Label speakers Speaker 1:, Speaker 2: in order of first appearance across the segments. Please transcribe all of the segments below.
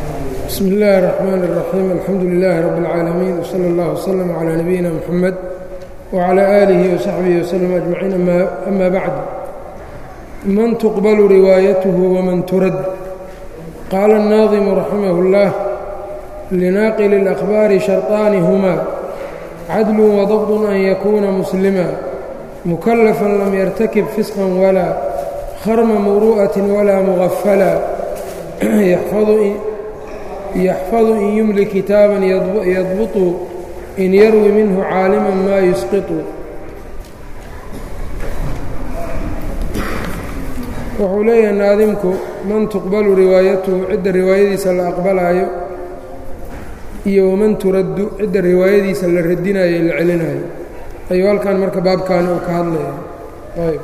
Speaker 1: bsmi اllahi الرحmn الرaxيim alxamdu لilaahi rab اlcaalamiin wslى اllah wslm عlى nabiyina mxamed wعlى آlihi وsaxbihi wslm أجmaciin ama bacd man tuqblu riwaayath wman turad qaala الnaadimu raximah اllah linaaqil الأkhbaari sharطaani hma cadl وضبط an yakuna muslima mukalafa lam yartakib fisqa wla kharma muru'aة wla mغafla yaxfadu in yumli kitaaban yadbuطu in yarwi minhu caaliman maa yusqiطu wuxuu leeyahay naadimku man tuqbalu riwaayatuhu cidda riwaayadiisa la aqbalaayo iyo waman turaddu cidda riwaayadiisa la radinayo la celinayo ayuu halkan marka baabkan uu ka hadlaya ayb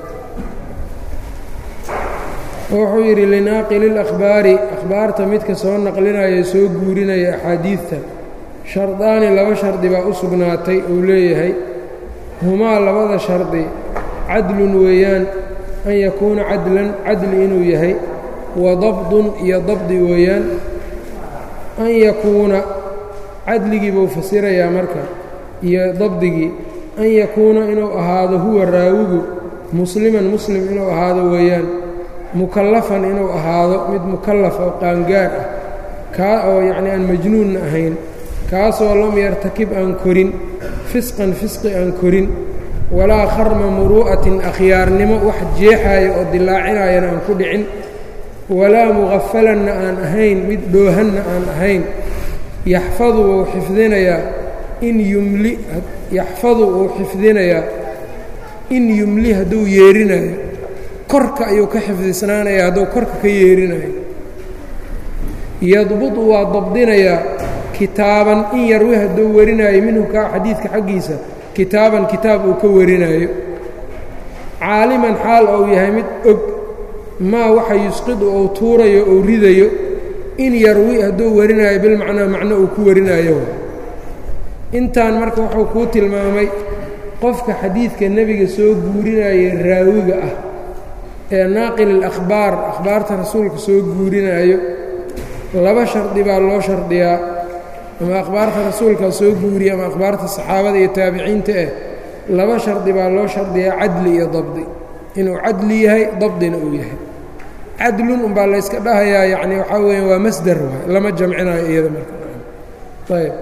Speaker 1: wuxuu yidhi linaaqili اlأkhbaari akhbaarta midka soo naqlinaya soo guurinaya axaadiidta shardaani laba shardi baa u sugnaatay uu leeyahay humaa labada shardi cadlun weeyaan an yakuuna cadlan cadli inuu yahay wa dabdun iyo dabdi weeyaan an yakuuna cadligii buu fasirayaa marka iyo dabdigii an yakuuna inuu ahaado huwa raawigu musliman muslim inuu ahaado weeyaan mukallafan inuu ahaado mid mukallaf oo qaangaar ah kaa oo yacnii aan majnuunna ahayn kaasoo lam yartakib aan korin fisqan fisqi aan korin walaa kharma muruu'atin akhyaarnimo wax jeexaaya oo dilaacinayana aan ku dhicin walaa muqafalanna aan ahayn mid dhoohanna aan ahayn yaxfadu wuu xifdinayaa in yumli yaxfadu wuu xifdinayaa in yumli hadduu yeerinayo korka ayuu ka xifdisnaanaya hadduu korka ka yeerinayo yadbudu waa dabdinayaa kitaaban in yarwi hadduu warinaayo minhu kaa xadiidka xaggiisa kitaaban kitaab uu ka warinaayo caaliman xaal ou yahay mid og maa waxa yusqidu ou tuurayo ou ridayo in yarwi hadduu warinaayo bilmacnaa macno uu ku warinaayo intaan marka wuxuu kuu tilmaamay qofka xadiidka nebiga soo guurinaya raawiga ah ee naaqil اlakhbaar akhbaarta rasuulka soo guurinaayo laba shardi baa loo shardiyaa ama akhbaarta rasuulka soo guuriya ama akhbaarta saxaabada iyo taabiciinta ah laba shardi baa loo shardiyaa cadli iyo dabdi inuu cadli yahay dabdina uu yahay cadlun umbaa layska dhahayaa yacni waxaa weya waa masder waay lama jamcinayo iyada marka ayb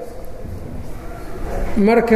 Speaker 1: marka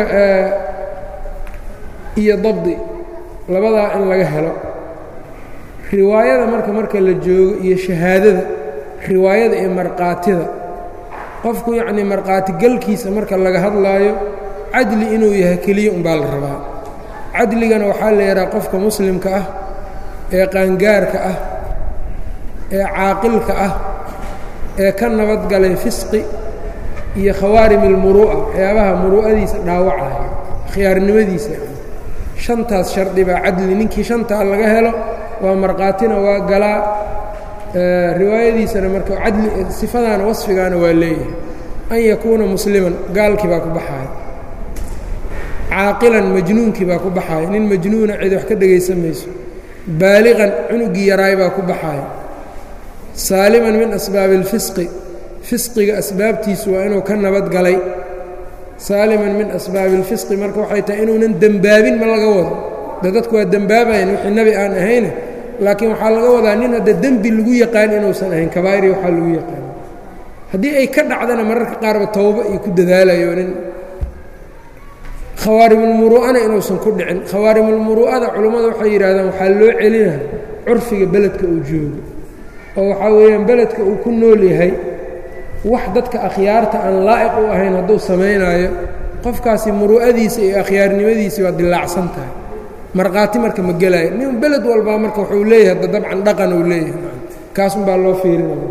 Speaker 1: iyo dabdi labadaa in laga helo riwaayada marka marka la joogo iyo shahaadada riwaayada iyo markhaatida qofku yacnii markhaati galkiisa marka laga hadlaayo cadli inuu yahay keliya umbaa la rabaa cadligana waxaa la yidhaha qofka muslimka ah ee qaangaarka ah ee caaqilka ah ee ka nabadgalay fisqi iyo khawaarim ilmuru'a waxyaabaha muru'adiisa dhaawacaya khiyaarnimadiisa shantaas shardi baa cadli ninkii shantaa laga helo waa markhaatina waa galaa riwaayadiisana marka cadli sifadaana wasfigaana waa leeyahay an yakuuna musliman gaalkii baa ku baxaaya caaqilan majnuunkii baa ku baxaaya nin majnuuna cid wax ka dhegaysan mayso baaliqan cunugii yaraay baa ku baxaaya saaliman min asbaabi اlfisqi fisqiga asbaabtiisu waa inuu ka nabad galay saaliman min asbaabi اlfisqi marka waxay tahay inuunan dembaabin ma laga wado de dadku waa dembaabayan wixii nebi aan ahayne laakiin waxaa laga wadaa nin hadda dembi lagu yaqaan inuusan ahayn kabaa'iri waxaa lagu yaqaan haddii ay ka dhacdana mararka qaarba towbo iyo ku dadaalayo nin khawaarimulmuru'ana inuusan ku dhicin khawaarimulmuru'ada culummadu waxay yidhahdaan waxaa loo celina curfiga beledka uu joogo oo waxaa weeyaan beledka uu ku nool yahay wax dadka akhyaarta aan laa'iq u ahayn hadduu samaynaayo qofkaasi muru'adiisa iyo akhyaarnimadiisii waa dilaacsan tahay markhaati marka ma gelaayo nin beled walbaa marka wuxuu leeyahay da dabcan dhaqan uu leeyahay kaasun baa loo fiirinaya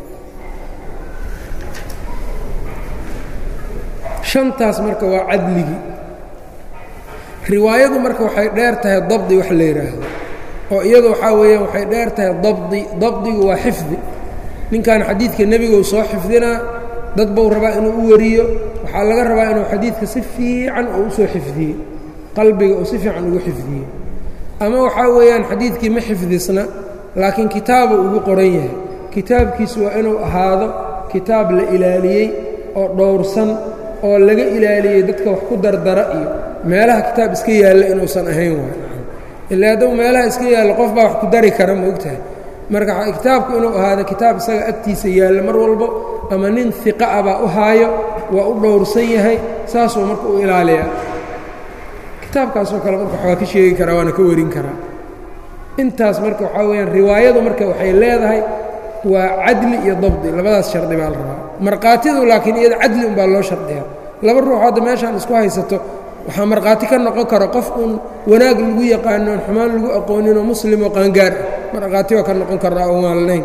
Speaker 1: shantaas marka waa cadligii riwaayadu marka waxay dheer tahay dabdi wax la yidhaahdo oo iyadu waxaa weeyaan waxay dheer tahay dabdi dabdigu waa xifdi ninkan xadiidka nebiguu soo xifdinaa dad buu rabaa inuu u wariyo waxaa laga rabaa inuu xadiidka si fiican oo u soo xifdiyey qalbiga uu si fiican ugu xifdiyey ama waxaa weeyaan xadiidkii ma xifdisna laakiin kitaabu ugu qoran yahay kitaabkiisu waa inuu ahaado kitaab la ilaaliyey oo dhowrsan oo laga ilaaliyey dadka wax ku dardara iyo meelaha kitaab iska yaalla inuusan ahayn waay ilaa hadduu meelaha iska yaallo qof baa wax ku dari kara ma ogtahay marka kitaabku inuu ahaado kitaab isaga agtiisa yaalla mar walbo ama nin hiqa ah baa u haayo waa u dhowrsan yahay saasuu marka u ilaaliyaa kitaabkaasoo kale marka waxbaa ka sheegi karaa waana ka warin karaa intaas marka waxaa weyaan riwaayadu marka waxay leedahay waa cadli iyo dabdi labadaas shardi baa la rabaa markhaatidu laakiin iyada cadli unbaa loo shardiyaa laba ruux hadda meeshaan isku haysato waxaa markhaati ka noqon kara qof uun wanaag lagu yaqaano oon xumaan lagu aqooninoo muslim oo qaangaar ah markhaati waa ka noqon karaa oo maalnayn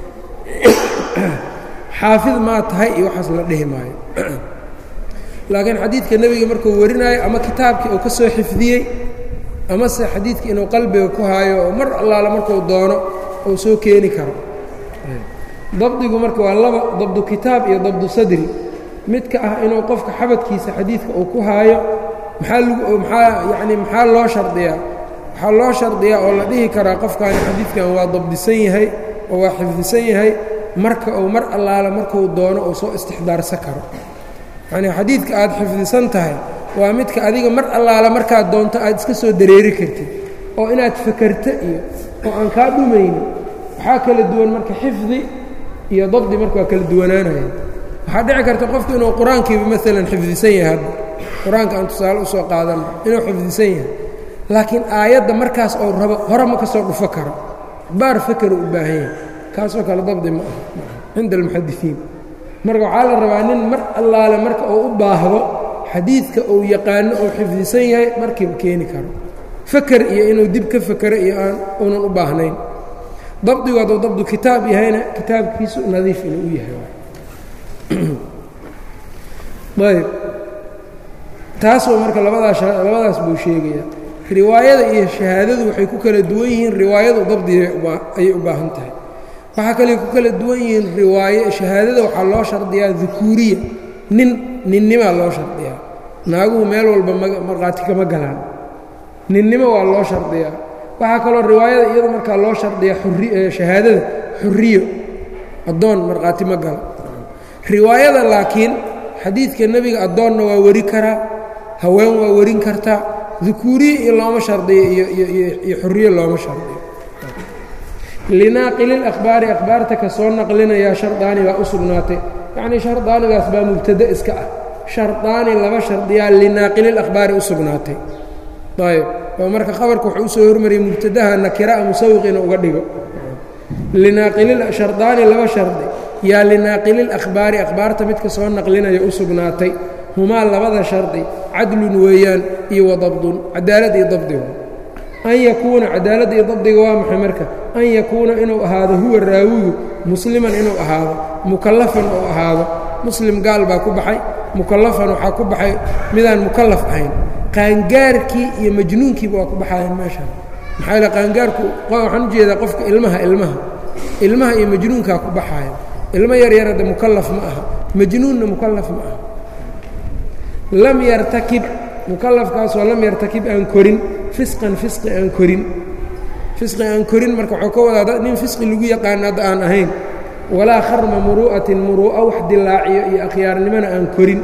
Speaker 1: xaafid maa tahay iyo waxaas la dhihi maayo laakiin xadiidka nebiga markuu warinaayo ama kitaabkii uu ka soo xifdiyey amase xadiidka inuu qalbiga ku haayo oo mar allaala markuu doono uu soo keeni karo dabdigu marka waa laba dabdu kitaab iyo dabdu sadri midka ah inuu qofka xabadkiisa xadiidka uu ku haayo maxaa lagu maxaa yacni maxaa loo shardiyaa waxaa loo shardiyaa oo la dhihi karaa qofkaani xadiidkan waa dabdisan yahay oo waa xifdisan yahay marka uu mar allaala markuu doono uu soo istixdaarsan karo yacnii xadiidka aad xifdisan tahay waa midka adiga mar allaala markaad doonto aad iska soo dareeri kartid oo inaad fakerto iyo oo aan kaa dhumaynin waxaa kala duwan marka xifdi iyo dabdi marka waa kala duwanaanaya waxaa dhici karta qofku inuu qur-aankiiba maalan xifdisan yahay hadda qur-aanka aan tusaale usoo qaadanno inuu xifdisan yahay laakiin aayadda markaas ou rabo hore ma ka soo dhufo karo baar fakeru u baahan yahay kaasoo kale dabdi ma aha cinda almuxadisiin marka waxaa la rabaa nin mar allaale marka uu u baahdo xadiidka uu yaqaano ou xifdisan yahay markiiba keeni karo faker iyo inuu dib ka fakero iyo aan uunan u baahnayn dabdigu hadduu dabdu kitaab yahayna kitaabkiisu nadiif inuu u yahay ayb taasoo marka labadaas labadaas buu sheegaya riwaayada iyo shahaadadu waxay ku kala duwan yihiin riwaayadu dabdiga ayay u baahan tahay waxaa kale ku kala duwan yihiin riwaaye shahaadada waxaa loo shardiyaa dukuuriya nin ninnimaa loo shardiyaa naaguhu meel walba markhaati kama galaan ninnimo waa loo shardiyaa waxaa kaloo riwaayada iyadu markaa loo shardiyaa shahaadada xuriyo addoon markhaati ma gala riwaayada laakiin xadiidka nebiga addoonna waa weri karaa haween waa werin kartaa dukuuriye iyo looma shardiyo iyo xuriyo looma shardiyo linaaqili akhbaari akhbaarta ka soo naqlinayaa shardaani baa u sugnaatay yacnii shardaanigaas baa mubtado iska ah shardaani laba shardiyaa linaaqili akhbaari u sugnaatay ayb oo marka khabarka wuxuu usoo hormariyey mubtadaha nakira'a musawiqina uga dhigo linaaqilishardaani laba shardi yaa linaaqili akhbaari akhbaarta midka soo naqlinaya u sugnaatay humaa labada shardi cadlun weeyaan iyo wadabdun cadaalad iyo dabdigu an yakuuna cadaaladda iyo dabdiga waa maxay marka an yakuuna inuu ahaado huwa raawigu musliman inuu ahaado mukallafan uu ahaado muslim gaal baa ku baxay mukallafan waxaa ku baxay midaan mukallaf ahayn qaangaarkii iyo majnuunkiiba waa ku baxayaan meeshaan maxaa yaele qaangaarku waxaan u jeedaa qofka ilmaha ilmaha ilmaha iyo majnuunkaa ku baxaaya ilmo yaryar hadde mukallaf ma aha majnuunna mukallaf ma aha lam yartakib mukallafkaasoo lam yartakib aan korin fisqan fisqi aan korin fisqi aan korin marka waxuu ka wadaa nin fisqi lagu yaqaano hadda aan ahayn walaa kharma muru'atin muru'a wax dilaaciyo iyo akhyaarnimona aan korin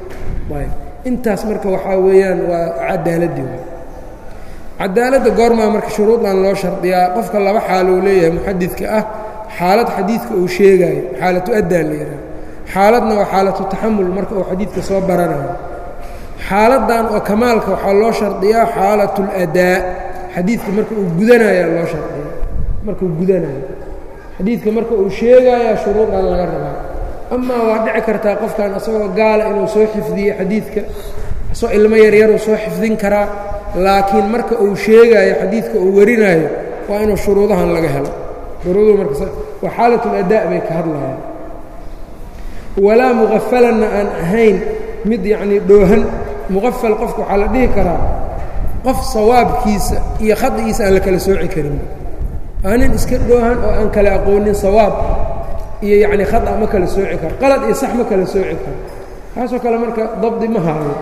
Speaker 1: intaas marka waxaa weeyaan waa cadaaladii cadaaladda goormaa marka shuruudan loo shardiyaa qofka laba xaal uu leeyahay muxadidka ah xaalad xadiidka uu sheegaayo xaalatu addaan la yidhaha xaaladna waa xaalatu taxamul marka uu xadiidka soo baranayo xaaladdan oo kamaalka waxaa loo shardiyaa xaalatu اladaa xadiidka marka uu gudanaya loo shardiya markauu gudanayo xadiidka marka uu sheegaya shuruudan laga rabaa amaa waa dhici kartaa qofkan asagoo gaala inuu soo xifdiye xadiidka asoo ilmo yaryaruu soo xifdin karaa laakiin marka uu sheegaayo xadiidka uu warinayo waa inuu shuruudahan laga helo shuruuduhu marka waa xaalat اladaa bay ka hadlayaan walaa muqafalanna aan ahayn mid yacnii dhoohan muqafal qofka waxaa la dhihi karaa qof sawaabkiisa iyo khadigiisa aan la kala sooci karin aa nin iska dhoohan oo aan kala aqoonin sawaab iyo yacnii khada ma kala sooci karo qalad iyo sax ma kala sooci karo kaasoo kale marka dabdi ma haayo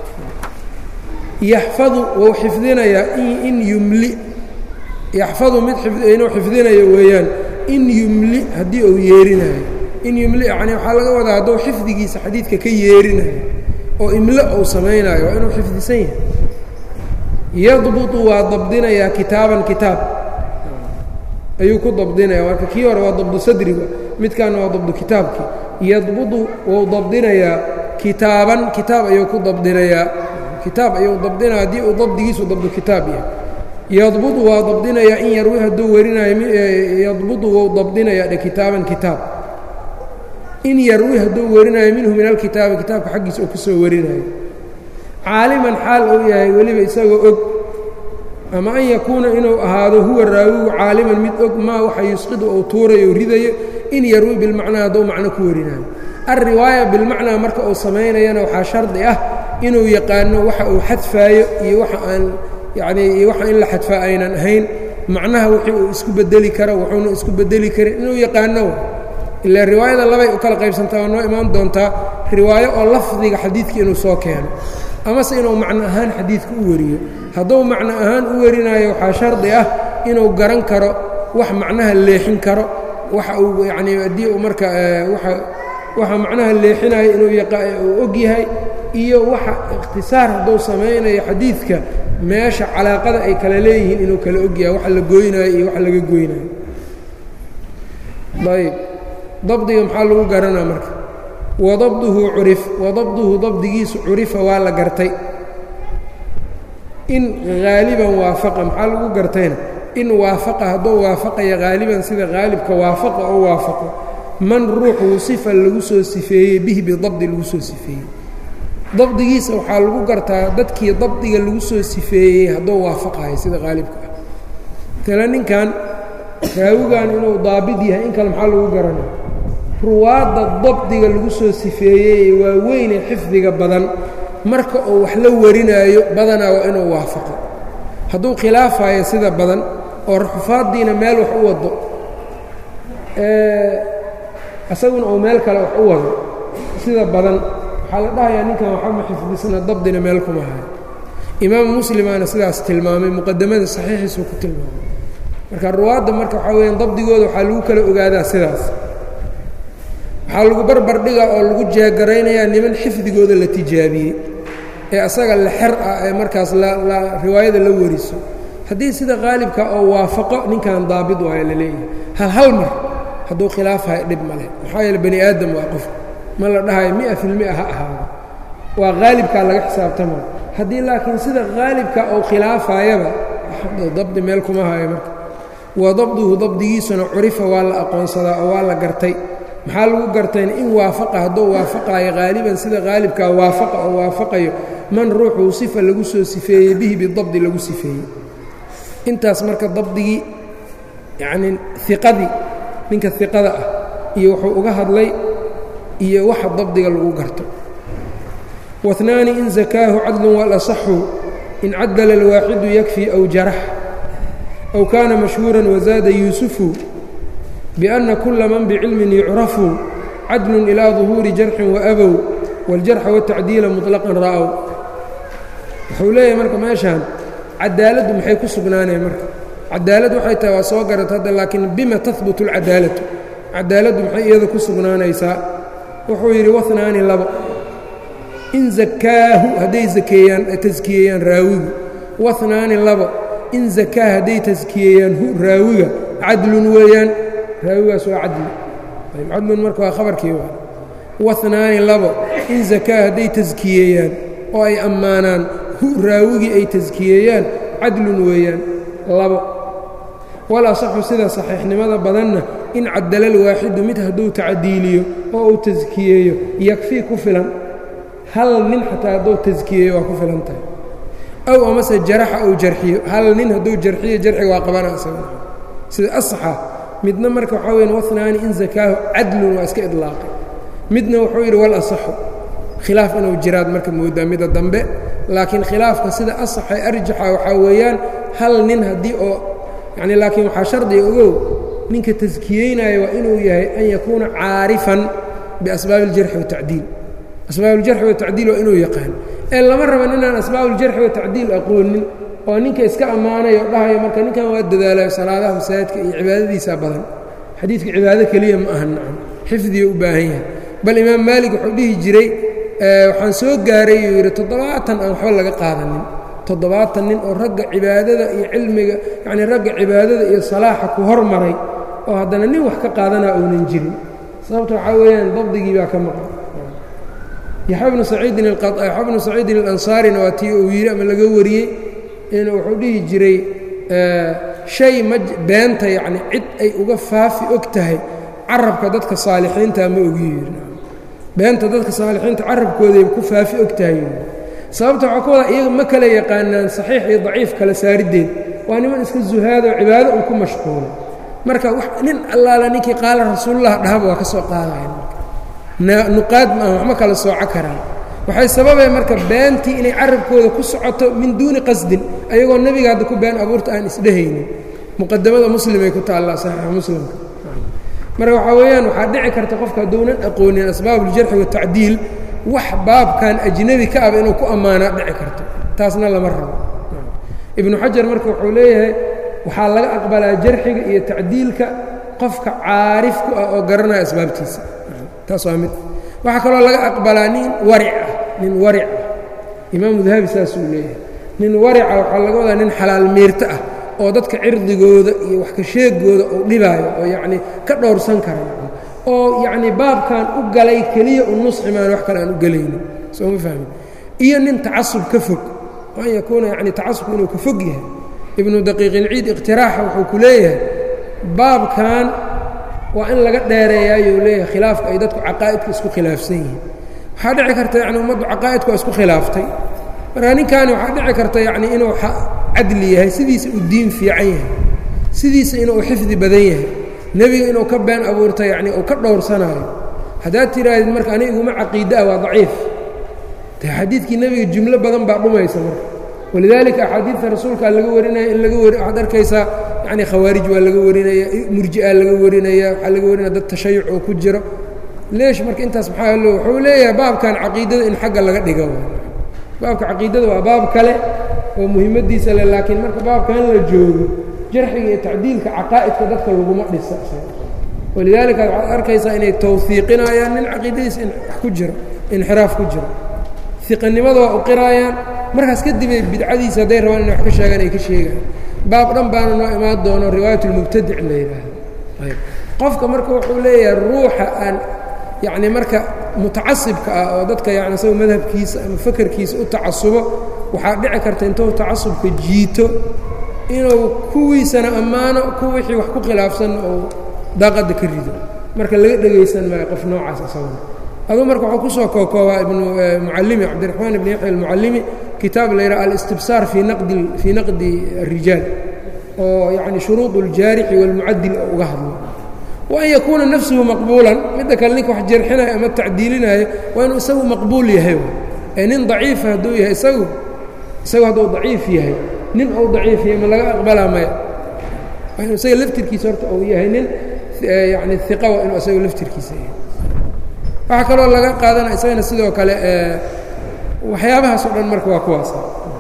Speaker 1: yaxfadu wuu xifdinayaa in yumli yaxfadu mid inuu xifdinayo weeyaan in yumli haddii uu yeerinayo in yumli yani waxaa laga wadaa hadduu xifdigiisa xadiidka ka yeerinayo oo imlo uu samaynayo waa inuu xifdisan yahay yadbutu waa dabdinayaa kitaaban kitaab ayuu ku dabdinaya marka kii hore waa dabdu sadriga midkaana waa dabdu kitaabkii yadbudu wuu dabdinayaa kitaaban kitaab ayuu ku dabdinayaa kitaab ayuu dabdinaya haddii uu dabdigiisu dabdu kitaab yahay yadbudu waa dabdinayaa in yarwi hadduu warinayo yadbudu wuu dabdinayaa dhe kitaaban kitaab in yarwi hadduu warinayo minhu min alkitaabi kitaabka xaggiisa oo ka soo warinayo caaliman xaal uu yahay weliba isagoo og ama an yakuuna inuu ahaado huwa raawigu caaliman mid og maa waxa yusqidu ou tuurayo ridayo in yarwi bilmacnaa hadduu macno ku warinayo alriwaaya bilmacnaa marka uu samaynayana waxaa shardi ah inuu yaqaano waxa uu xadfaayo iyo waxa aan yacnii iyo waxa in la xadfaa aynan ahayn macnaha wixii uu isku bedeli karo wuxuuna isku bedeli karin inuu yaqaano ilaa riwaayada labay u kala qaybsantaa waa noo imaan doontaa riwaayo oo lafdiga xadiidka inuu soo keeno amase inuu macno ahaan xadiidka u wariyo hadduu macno ahaan u warinayo waxaa shardi ah inuu garan karo wax macnaha leexin karo waxa uu yacnii haddii uu marka waa waxa macnaha leexinayo inuu uu og yahay iyo waxa ikhtisaar hadduu samaynayo xadiidka meesha calaaqada ay kala leeyihiin inuu kala og yahay waxa la gooynayo iyo waxa laga goynayo ayb dabdiga maxaa lagu garanaa marka wadabduhu curif wadabduhu dabdigiisu curifa waa la gartay in haaliban waafaqa maxaa lagu gartayna in waafaqa hadduu waafaqaya haaliban sida haalibka waafaqa oo waafaqo man ruuxuu sifa lagu soo sifeeyey bihi bidabdi lagu soo sifeeyey dabdigiisa waxaa lagu gartaa dadkii dabdiga lagu soo sifeeyey hadduu waafaqayo sida haalibka ah tale ninkan raawigan inuu daabid yahay in kale maxaa lagu garanaya ruwaadda dabdiga lagu soo sifeeyey waa weyne xifdiga badan marka uu wax la warinaayo badanaa waa inuu waafaqo hadduu khilaafayo sida badan oo ruxufaaddiina meel wax u wado isaguna uu meel kale wax u wado sida badan waxaa la dhahayaa ninkan waxama xifdisna dabdina meel kuma hayo imaamu muslimaana sidaas tilmaamay muqadamada saxiixiisuu ku tilmaamay marka ruwaadda marka waxaa weyaan dabdigooda waxaa lagu kala ogaadaa sidaas waxaa lagu barbar dhigaa oo lagu jeegaraynayaa niman xifdigooda la tijaabiyey ee asaga la xer ah ee markaas la riwaayada la wariso haddii sida qaalibka oo waafaqo ninkan daabid waayo la leeyahay hal hal mar hadduu khilaafayo dhib ma leh maxaa yeele bani aadam waa qof ma la dhahayo mia filmia ha ahaado waa haalibkaa laga xisaabtama haddii laakiin sida haalibka ou khilaafayaba dabdi meel kuma hayo marka wa dabduhu dabdigiisuna curifa waa la aqoonsadaa oo waa la gartay maxaa lagu gartayna in waafaqa hadduu waafaqaayo haaliban sida haalibkaa waafaqa oo waafaqayo man ruuxuu sifa lagu soo sifeeyey bihi bidabdi lagu sifeeyey intaas marka dabdigii yacnii iqadii ninka iqada ah iyo wuxuu uga hadlay iyo waxa dabdiga lagu garto waثnaani in zakaahu cadlun walasaxu in cadala alwaaxidu yakfii aw jarax aw kaana mashhuuran wazaada yuusufu biأna kula man bicilmin yucrafu cadlun ilaa ظuhuuri jarxin waabow wاljarxa wالtacdiila muطlaqan ra'ow wuxuu leeyahay marka meeshaan cadaaladdu maxay ku sugnaanaya marka cadaalad waxay tahay waa soo garata hadda laakiin bima tahbutu اlcadaalatu cadaaladdu maxay iyada ku sugnaanaysaa wuxuu yidhi wanaani labo in zakaahu hadday akeeyaan taskiyeeyaan raawigu wanaani labo in zakaa hadday taskiyeeyaan hu raawiga cadlun weeyaan raawigaas waa cadli cadlun marka waa khabarkii waa wanaani labo in zakaa hadday taskiyeeyaan oo ay ammaanaan hu raawigii ay taskiyeeyaan cadlun weeyaan labo walasaxu sida saxiixnimada badanna in cadalal waaxidu mid hadduu tacdiiliyo oo uu taskiyeeyo yakfii ku filan hal nin xataa hadduu taskiyeeyo waa ku filan tahay aw amase jaraxa uu jarxiyo hal nin hadduu jarxiyo jarxiga waa qabana isaga sida asaxa midna marka waxaa weyan wanaani in zakaahu cadlun waa iska idlaaqay midna wuxuu yidhi wal asaxu khilaaf inuu jiraad marka moodaa mida dambe laakiin khilaafka sida asaxa arjaxa waxaa weeyaan hal nin haddii oo yacni laakiin waxaa shardiga ogow ninka taskiyeynaya waa inuu yahay an yakuuna caarifan biasbaabi اljarxi watacdiil asbaab uljarxi watacdiil waa inuu yaqaan ee lama raba ninaan asbaabuljarxi watacdiil aqoonin oo ninka iska ammaanayo dhahayo marka ninkan waa dadaalayo salaadaha masaajidka iyo cibaadadiisa badan xadiidka cibaado keliya ma aha nacam xifdiga u baahan yahay bal imaam maalik wuxuu dhihi jiray waxaan soo gaaray uu yidhi toddobaatan aan waxba laga qaadanin toddobaatan nin oo ragga cibaadada iyo cilmiga yacnii ragga cibaadada iyo salaaxa ku hormaray oo haddana nin wax ka qaadanaa uunan jirin sababta waxaa weeyaan dabdigii baa ka maqan yaxya bnu saciidin yaxya bnu saciidin alansaarina waa tii uu yidhi ama laga wariyey inuu wuxuu dhihi jiray shay ma beenta yacni cid ay uga faafi og tahay carabka dadka saalixiinta ma ogi yidhi beenta dadka saalixiinta carabkooday ku faafi og tahay yidhi sababta waxaa ka wada iyaga ma kala yaqaanaan saxiix iyo daciif kala saariddeed waa niman iska zuhaadoo cibaado un ku mashquula marka nin allaala ninkii qaala rasuulullah dhahaba waa ka soo qaadayan nuqaad maaha waxma kala sooco karaan waxay sababeen marka beentii inay carabkooda ku socoto min duuni qasdin ayagoo nebiga hadda ku been abuurta aan isdhehaynin muqadamada muslimay ku taallaa saxiixa muslimka marka waxaa weeyaan waxaa dhici karta qofka hadduunan aqoonin asbaabuljarxi watacdiil wax baabkan ajnebi ka aba inuu ku ammaanaa dhici karto taasna lama rabo ibnu xajar marka wuxuu leeyahay waxaa laga aqbalaa jarxiga iyo tacdiilka qofka caarif ku ah oo garanaya asbaabtiisa taas waa mid waxaa kaloo laga aqbalaa nin waric ah nin waric ah imaamu dahabi saasuu leeyahay nin warica waxaa laga wadaa nin xalaal miirto ah oo dadka cirdigooda iyo wax ka sheegooda uu dhibaayo oo yacnii ka dhowrsan kara oo yacnii baabkan u galay keliya u nusxi maan wax kale aan u gelayno soo ma fahmin iyo nin tacasub ka fog an yakuuna yacni tacasubku inuu ka fog yahay ibnu daqiiqilciid iqtiraaxa wuxuu ku leeyahay baabkan waa in laga dheereeyaayuu leeyahay khilaafka ay dadku caqaa'idka isku khilaafsan yihiin waxaa dhici karta yani ummaddu caqaa'idku waa isku khilaaftay marka ninkaani waxaa dhici karta yacni inuu cadli yahay sidiisa uu diin fiican yahay sidiisa inuu xifdi badan yahay nebiga inuu ka been abuurta yacni uu ka dhowrsanaayo haddaad tihaahdid marka ani iguma caqiida ah waa daciif de xadiidkii nebiga jumlo badan baa dhumaysa marka walidaalika axaadiidta rasuulkaa laga warinaya in laga wari waxaad arkaysaa yacni khawaarij waa laga warinaya murji'a laga warinaya waxaa laga warinaya dad tashayuc oo ku jiro leesh marka intaas maxaa lo wuxuu leeyahay baabkan caqiidada in xagga laga dhigo baabka caqiidada waa baab kale oo muhiimadiisa le laakiin marka baabkan la joogo jarxiga iyo tacdiilka caqaa'idka dadka laguma dhisa walidaalika waxaad arkaysaa inay tawhiiqinayaan nin caqiidadiisa in wax ku jiro inxiraaf ku jiro iqanimada waa u qiraayaan markaas kadibay bidcadiisa hadday rabaan inay wax ka sheegaan ay ka sheegaan baab dhan baana noo imaan doono riwaayat اlmubtadic la yidhaahdo qofka marka wuxuu leeyahay ruuxa aan yacni marka mutacasibka ah oo dadka yani isaga madhabkiisa ama fakerkiisa u tacasubo waxaa dhici karta intuu tacasubka jiito inuu kuwiisana ammaano ku wixii wax ku khilaafsan oo daaqadda ka rido marka laga dhegaysan maayo qof noocaas isaguna aduu marka wuxuu kusoo kookoobaa ibnu mucallimi cabdiraxmaan ibn yaxya almucallimi kitaab la yidhaha alistibsaar fii naqdi fii naqdi الrijaal oo yacni shuruud اljaarixi wاlmucadil oo uga hadlo waan yakuuna nafsuhu maqbuulan midda kale ninka wax jarxinayo ama tacdiilinaayo waa inuu isagu maqbuul yahay ee nin daciifa hadduu yahay isagu isagu hadduu daciif yahay nin ou daciif yahay ma laga aqbalaa maya waa inuu isaga laftirkiisa horta uu yahay nin yani iqa waa inuu isagu laftirkiisa yahay waxaa kaloo laga qaadanaya isagana sidoo kale waxyaabahaas oo dhan marka waa kuwaas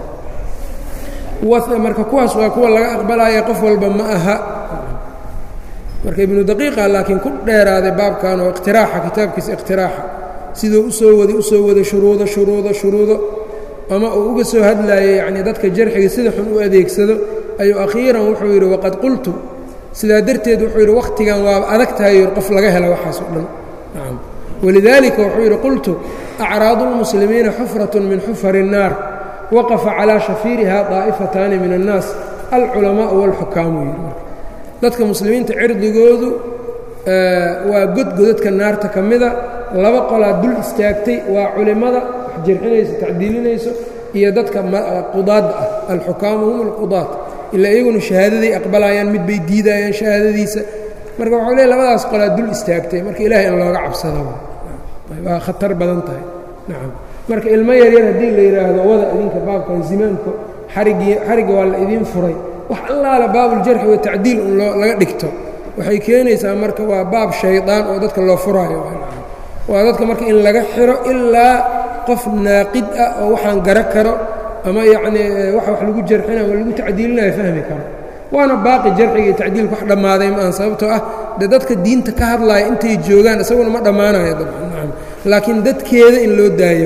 Speaker 1: marka kuwaas waa kuwa laga aqbalaya qof walba ma aha marka ibnu daqiiqa laakiin ku dheeraaday baabkan oo iqtiraaxa kitaabkiisa iqtiraaxa siduu usoo waday usoo waday shuruudo shuruudo shuruudo ama uu uga soo hadlaayay yacnii dadka jarxiga sida xun u adeegsado ayuu akhiiran wuxuu yidhi waqad qultu sidaa darteed wuxuu yidhi wakhtigan waaba adag tahay qof laga hela waxaas oo dhan nacam walidaalika wuxuu yidhi qultu acraadu lmuslimiina xufrat min xufari الnaar waqafa calaa shafiiriha daa'ifataani min الnaas alculamaau wاlxukaamu yidhi dadka muslimiinta cirdigoodu waa godgodadka naarta ka mida laba qolaa dul istaagtay waa culimmada wax jarxinayso tacdiilinayso iyo dadka qudaadda ah alxukaamu hum alqudaad ilaa iyaguna shahaadaday aqbalayaan mid bay diidayaan shahaadadiisa marka waxuu leey labadaas qolaa dul istaagtay marka ilahay in looga cabsado waa khatar badan tahay nacam marka ilmo yaryar haddii la yidhaahdo wada idinka baabkan zimaamka xarigii xarigga waa la idiin furay wax allaala baabuljarxi wa tacdiil un loo laga dhigto waxay keenaysaa marka waa baab shaydaan oo dadka loo furaayo waa dadka marka in laga xiro ilaa qof naaqid ah oo waxaan gara karo ama yacnii waxa wax lagu jarxinayo ama lagu tacdiilinayo fahmi karo waana baaqi jarxiga iyo tacdiilka wax dhammaaday maahan sababtoo ah de dadka diinta ka hadlaaya intay joogaan isaguna ma dhammaanayo dabcan laakiin dadkeeda in loo daayo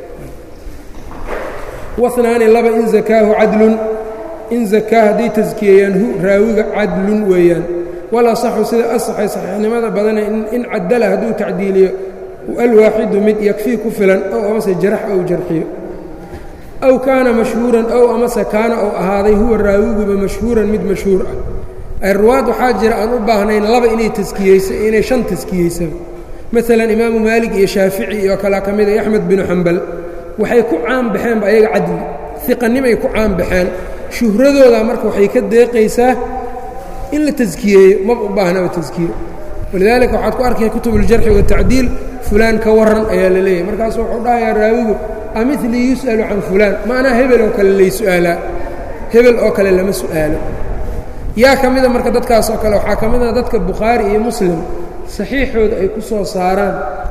Speaker 1: wanaani laba in zakaahu cadlun in zakaa hadday taskiyeeyaan hu raawiga cadlun weeyaan wal asaxu sida asaxay saxiixnimada badana in cadala hadduu tacdiiliyo alwaaxidu mid yakfii ku filan ow amase jarax ou jarxiyo aw kaana mashhuuran ow amase kaana ou ahaaday huwa raawiguba mashhuuran mid mashhuur ah ruwaad waxaa jira aan u baahnayn laba inay taskiyeyso inay shan taskiyeysaba maalan imaamu maalik iyo shaafici iyo kale ka mida axmed binu xambal waxay ku caan baxeenba ayaga cadli iqanimay ku caan baxeen shuhradooda marka waxay ka deeqaysaa in la taskiyeeyo maba u baahnaba taskiye walidaalika waxaad ku arkaya kutubuljarxi watacdiil fulaan ka waran ayaa la leeyahay markaasu wuxuu dhahayaa raawigu amilii yus'alu can fulaan maanaa hebel oo kale lay su'aalaa hebel oo kale lama su'aalo yaa ka mida marka dadkaas oo kale waxaa ka mida dadka bukhaari iyo muslim saxiixooda ay ku soo saaraan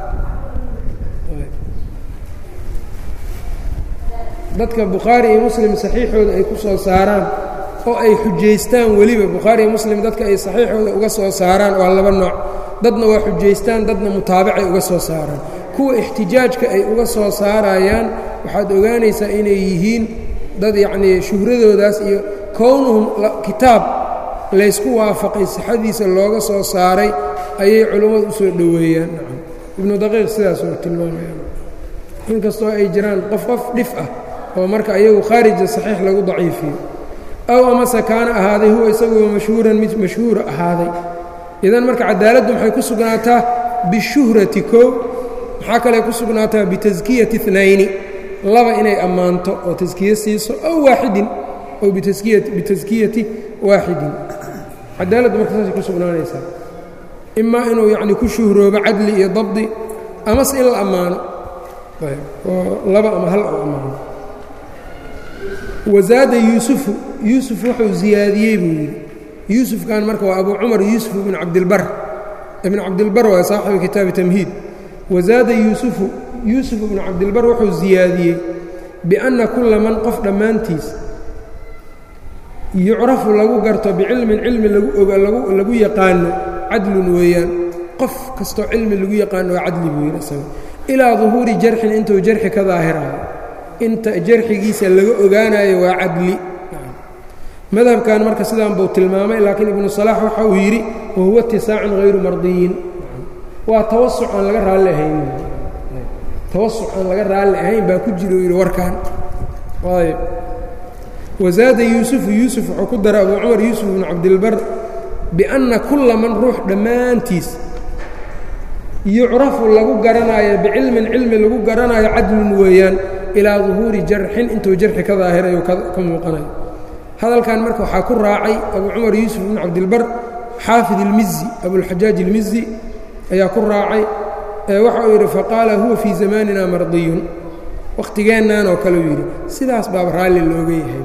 Speaker 1: dadka bukhaari iyo muslim saxiixooda ay ku soo saaraan oo ay xujaystaan weliba bukhaari iyo muslim dadka ay saxiixooda uga soo saaraan waa laba nooc dadna waa xujaystaan dadna mutaabacay uga soo saaraan kuwa ixtijaajka ay uga soo saarayaan waxaad ogaanaysaa inay yihiin dad yacnii shuhradoodaas iyo kownuhum kitaab laysku waafaqay sixadiisa looga soo saaray ayay culummadu u soo dhoweeyaan nacam ibnu daqiiq sidaas oo tilmaamayaan inkastoo ay jiraan qof qof dhif ah oo marka ayagu khaarija saxiix lagu daciifiyo aw amase kaana ahaaday huwa isaguba mashhuuran mid mashhuura ahaaday idan marka cadaaladdu maxay ku sugnaataa bishuhrati koow maxaa kale ku sugnaataa bitaskiyati اnayni laba inay ammaanto oo taskiye siiso aw waaxidin ow bitaskiyati waaxidin cadaaladdu marka saasay ku sugnaanaysaa imaa inuu yacni ku shuhroobo cadli iyo dabdi amase in la ammaano oo laba ama hal oo ammaano wazaada yuusufu yuusuf wuxuu ziyaadiyey buu yidhi yuusufkan marka waa abu cumar yuusuf ibn cabdilbar ibn cabdilbar waa saaxibu kitaabi tamhiid wazaada yuusufu yuusuf ibnu cabdilbar wuxuu ziyaadiyey bianna kulla man qof dhammaantiis yucrafu lagu garto bicilmin cilmi lagu yaqaano cadlun weeyaan qof kastoo cilmi lagu yaqaano waa cadli buu yidhi isaga ilaa duhuuri jarxin intuu jarxi ka daahirayo inta jarxigiisa laga ogaanayo waa cadli madhabkan marka sidaan buu tilmaamay laakiin ibnu salaax waxa uu yidhi wahuwa itisaacun hayru mardiyin waa tawasuc aan laga raalli ahayn tawasuc aan laga raalli ahayn baa ku jira uu yidhi warkan ayb wazaada yuusufu yuusuf wuxuu ku daray abuu cumar yuusuf ibnu cabdilbar bianna kulla man ruux dhammaantiis yucrafu lagu garanaayo bicilmin cilmi lagu garanaayo cadlun weeyaan ilaa duhuuri jarxin intuu jarxi ka daahirayo ka muuqanayo hadalkan marka waxaa ku raacay abu cumar yuusuf ibn cabdilbar xaafid ilmizi abulxajaaj ilmizi ayaa ku raacay ee waxa uu yidhi faqaala huwa fii zamanina mardiyun wakhtigeennan oo kale uu yidhi sidaas baaba raalli looga yahay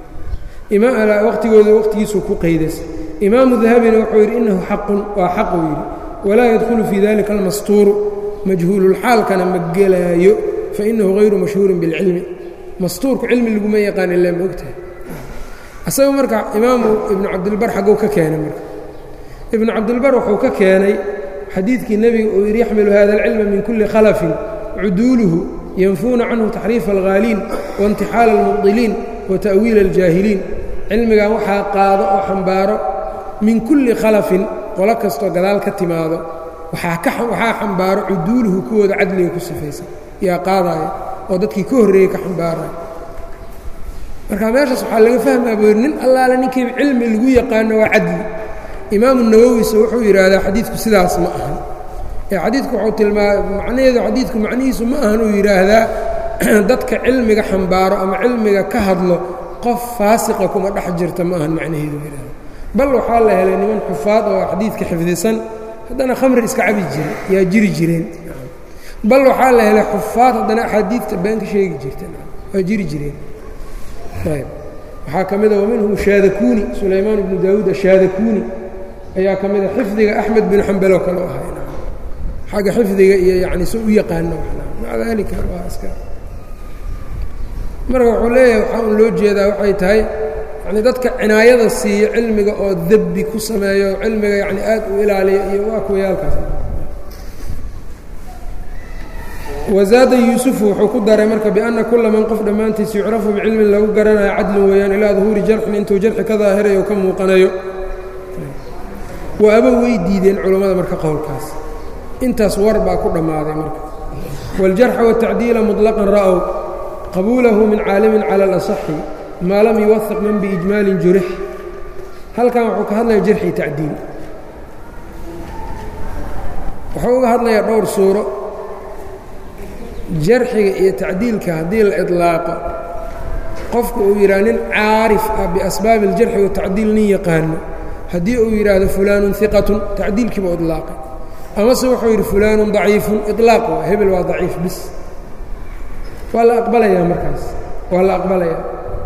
Speaker 1: wakhtigooda wakhtigiisuu ku qaydas imaamu dahabina wuxuu yidhi innahu xaqun waa xaq uu yidhi walaa yadkhulu fii dalika almastuuru majhuululxaalkana ma gelaayo fainahu hayru mashhuurin bilcilmi mastuurku cilmi laguma yaqaan ilaa ma ogtahay asaga marka imaamu ibnu cabdilbar xagguu ka keenay marka ibnu cabdilbar wuxuu ka keenay xadiidkii nebiga uu yidhi yaxmilu hada alcilma min kulli khalafin cuduuluhu yanfuuna canhu taxriifa alghaaliin waintixaala almubdiliin wa ta'wiila aljaahiliin cilmigan waxaa qaado oo xambaaro min kulli khalafin qolo kastoo gadaal ka timaado waxaa xambaaro cuduuluhu kuwooda cadliga ku sifaysan yaa qaadaya oo dadkii ka horreeyey ka xambaaraya marka meeshaas waxaa laga fahmaa buu yidhi nin allaale ninkii cilmi lagu yaqaano waa cadli imaamu nawowise wuxuu yidhaahdaa xadiidku sidaas ma ahan ee xadiidku wuxuu tilmaama macnaheedu xadiidku macnihiisu ma ahan uu yidhaahdaa dadka cilmiga xambaaro ama cilmiga ka hadlo qof faasiqa kuma dhex jirta ma ahan macnaheedu yidhahda bal waxaa la helay niman xufaad oo xadiidka xifdisan haddana khamri iska cabi jira yaa jiri jireen bal waxaa la helay xufaad haddana axaadiidta been ka sheegi jirta waa jiri jireen ayb waxaa ka mida waminhum shaadakuni sulaymaan bnu daawuud ashaadakuni ayaa ka mida xifdiga axmed bin xambeloo kale u ahay xagga xifdiga iyo yani si u yaqaano maca daalika waa iska marka wuxuu leeyahay waxaa un loo jeedaa waxay tahay yacni dadka cinaayada siiya cilmiga oo debbi ku sameeyo cilmiga yacni aad u ilaaliya iyo waa kuwayaalkaas wazaada yuusufu wuxuu ku daray marka bianna kula man qof dhammaantiis yucrafu bicilmin lagu garanayo cadlin weeyaan ilaa duhuuri jarxin intuu jarxi ka daahirayo o ka muuqanayo waaba way diideen culammada marka qowlkaas intaas war baa ku dhammaaday marka wاljarxa wالtacdiila muطlaqan ra'w qabuulahu min caalimin cala اlaصaxi maa lam yuwahiq man biijmaalin jurix halkan wuxuu ka hadlaya jarxi tacdiil wuxuu uga hadlayaa dhowr suuro jarxiga iyo tacdiilka haddii la iطlaaqo qofku uu yidhaha nin caarif ah biasbaabi اljarxi watacdiil nin yaqaano haddii uu yidhaahdo fulaanu iqatun tacdiilkiiba iطlaaqay amase wuxuu yidhi fulaanu daciifun iطlaaq waa hebel waa daciif bis waa la aqbalayaa markaas waa la aqbalayaa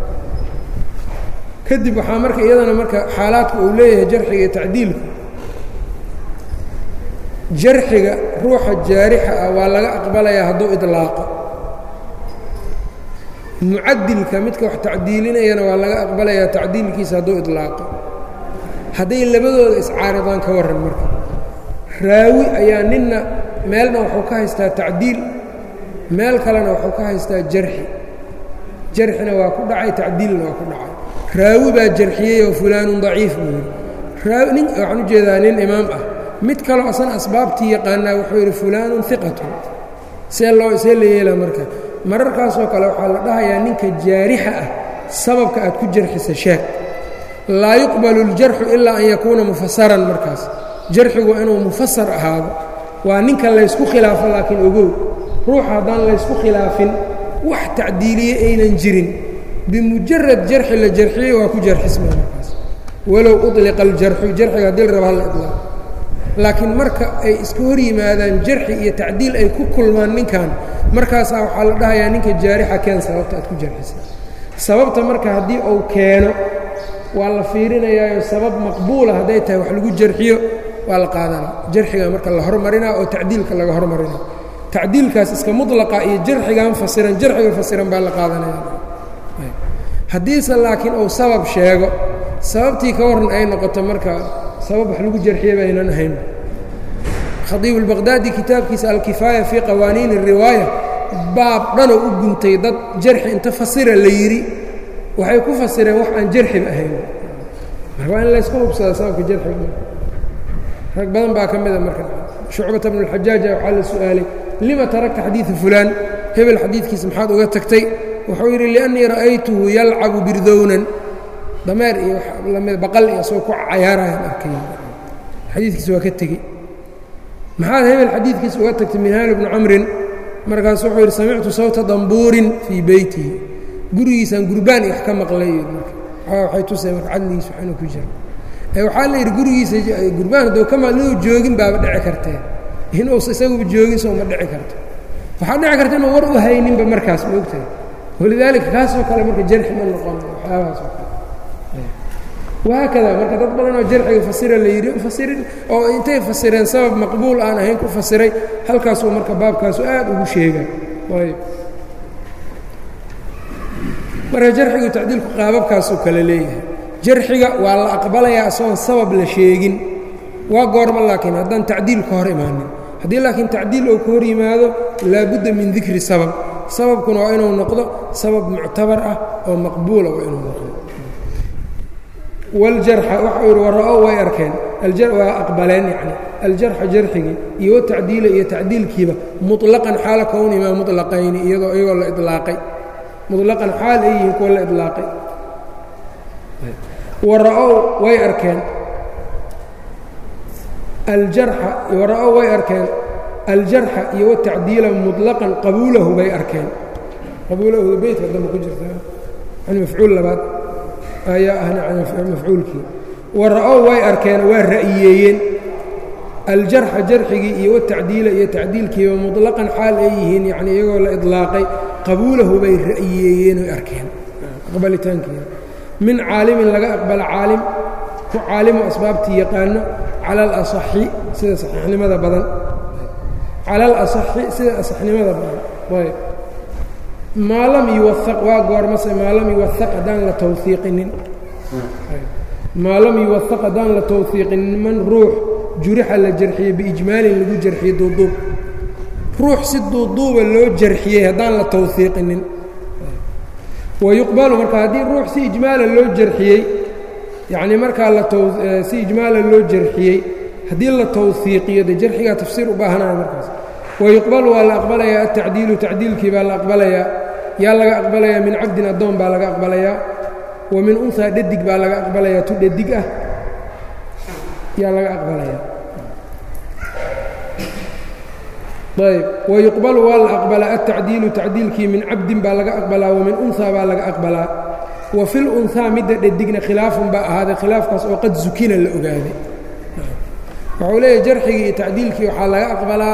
Speaker 1: kadib waxaa marka iyadana marka xaalaadka uu leeyahay jarxiga iyo tacdiilka jarxiga ruuxa jaarixa ah waa laga aqbalayaa hadduu iطlaaqo mucadilka midka wax tacdiilinayana waa laga aqbalayaa tacdiilkiisa hadduu iطlaaqo hadday labadooda iscaaridaan ka warran marka raawi ayaa ninna meelna wuxuu ka haystaa tacdiil meel kalena wuxuu ka haystaa jarxi jarxina waa ku dhacay tacdiilna waa ku dhacay raawi baa jarxiyey oo fulaanun daciif buu yidhi raawi nin waxaan u jeedaa nin imaam ah mid kaloo asana asbaabtii yaqaanaa wuxuu yidhi fulaanun iqatun see loo see la yeela marka mararkaasoo kale waxaa la dhahayaa ninka jaarixa ah sababka aad ku jarxisa sheeg laa yuqbalu اljarxu ilaa an yakuuna mufasaran markaas jarxigu waa inuu mufasar ahaado waa ninka laysku khilaafo laakiin ogow ruuxa haddaan laysku khilaafin wax tacdiiliye aynan jirin bimujarad jarxi la jarxiyey waa ku jarxisma markaas walow uطliqa aljarxu jarxiga haddii la raba halla iطlaaq laakiin marka ay iska hor yimaadaan jarxi iyo tacdiil ay ku kulmaan ninkan markaasaa waxaa la dhahayaa ninka jaarixa keen sababta aad ku jarxisa sababta marka haddii uu keeno waa la fiirinayaayo sabab maqbuula hadday tahay wax lagu jarxiyo waa la qaadanaa jarxiga marka la hormarinaa oo tacdiilka laga hormarinaa tacdiilkaas iska mulaqa iyo jarxigan fasiran jarxiga fasiran baa la qaadanaya haddiise laakiin uu sabab sheego sababtii ka waran ay noqoto marka sabab wax lagu jarxiye baynan ahayn khadiib اlbaqdaadi kitaabkiisa alkifaaya fii qawaaniin الriwaaya baab dhanoo u guntay dad jarxi inta fasira la yidhi waxay ku fasireen wax aan jarxiba ahayn marka waa in layska hubsada sababka jarxiga rag badan baa ka mida marka shucbata bnu اlxajaaja waxaa la su-aalay lima tarakta xadiiثa fulaan hebel xadiidkiisa maxaad uga tagtay wuxuu yidhi liأnnii ra'aytuhu yalcabu birdownan dameer iyo lamid baqal iyo asagoo ku cayaarayaan arkay xadiidkiisa waa ka tegey maxaad hebel xadiidkiisa uga tagtay minhaal bnu camrin markaas wuxuu yidhi samictu sawta dambuurin fii beytihi gurigiisaan gurbaan iyo wax ka maqlay waxay tusay marka cadligiisa wax inuu ku jiro waxaa la yidhi gurigiisa gurbaan hadduu ka maql inuu joogin baaba dhici kartee inuusa isaguba joogin soo ma dhici karto waxaa dhici karta inuu war u hayninba markaas ma ogtahay walidaalika kaasoo kale marka jarxi ma noqono waxyaabahaas oo kale wahaakada marka dad badan oo jarxiga fasira la yidhi fasirin oo intay fasireen sabab maqbuul aan ahayn ku fasiray halkaasuu marka baabkaasu aad ugu sheega ayb marka jarxigu tacdiilku qaababkaasuu kale leeyahay jarxiga waa la aqbalayaa isagoon sabab la sheegin waa goorma laakiin haddaan tacdiil ka hor imaanin haddii laakiin tacdiil uu ka hor yimaado laabudda min dikri sabab sababkuna waa inuu noqdo sabab muctabar ah oo maqbuula waa inuu noqdo wاljarxa waxa uu yihi wara'ow way arkeen waa aqbaleen yani aljarxa jarxigii iyo watacdiila iyo tacdiilkiiba muطlaqan xaala kownimaa muطlaqayni iyadoo iyagoo la iطlaaqay muطlaqan xaal ay yihiin kuwa la iطlaaqay wara'ow way arkeen aljarxa wara'ow way arkeen aljarxa iyo watacdiila muطlaqan qabuulahu bay arkeen qabuulahu beytka dambe ku jirta yani mafcuul labaad ayaa ahna mafcuulkii wara'ow way arkeen waa ra'yiyeeyeen aljarxa jarxigii iyo watacdiila iyo tacdiilkiiba muطlaqan xaal ay yihiin yani iyagoo la iطlaaqay qabuulahu bay ra'yiyeeyeen oy arkeen aqbalitaankiina min caalimin laga aqbalo caalim ku caalimo asbaabtii yaqaano cala alaصaxi sida saxiixnimada badan cala alaصaxi sida asaxnimada badan ayb maa lam yuwaaq waa goormase maa lam yuwaaq haddaan la tawfiiqinin maa lam yuwahaq haddaan la tawhiiqin man ruux jurixa la jarxiyey biijmaalin lagu jarxiyey duuduub ruux si duuduuba loo jarxiyey haddaan la tawhiiqinin wayuqbalu marka haddii ruux si ijmaalan loo jarxiyey yacnii markaa la si ijmaalan loo jarxiyey haddii la tawhiiqiyo de jarxigaa tafsiir u baahanaya markaas wayuqbalu waa la aqbalayaa atacdiilu tacdiilkii baa la aqbalayaa yaa laga aqbalayaa min cabdin addoon baa laga aqbalayaa wa min unhaa dhadig baa laga aqbalayaa tu dhadig ah yaa laga aqbalayaa ayb wayuqbalu waa la aqbalaa atacdiilu tacdiilkii min cabdin baa laga aqbalaa wa min unhaa baa laga aqbalaa wa fil unhaa midda dhadigna khilaafun baa ahaaday khilaafkaas oo qad zukina la ogaaday wuxuu leeyahy jarxigii iyo tacdiilkii waxaa laga aqbalaa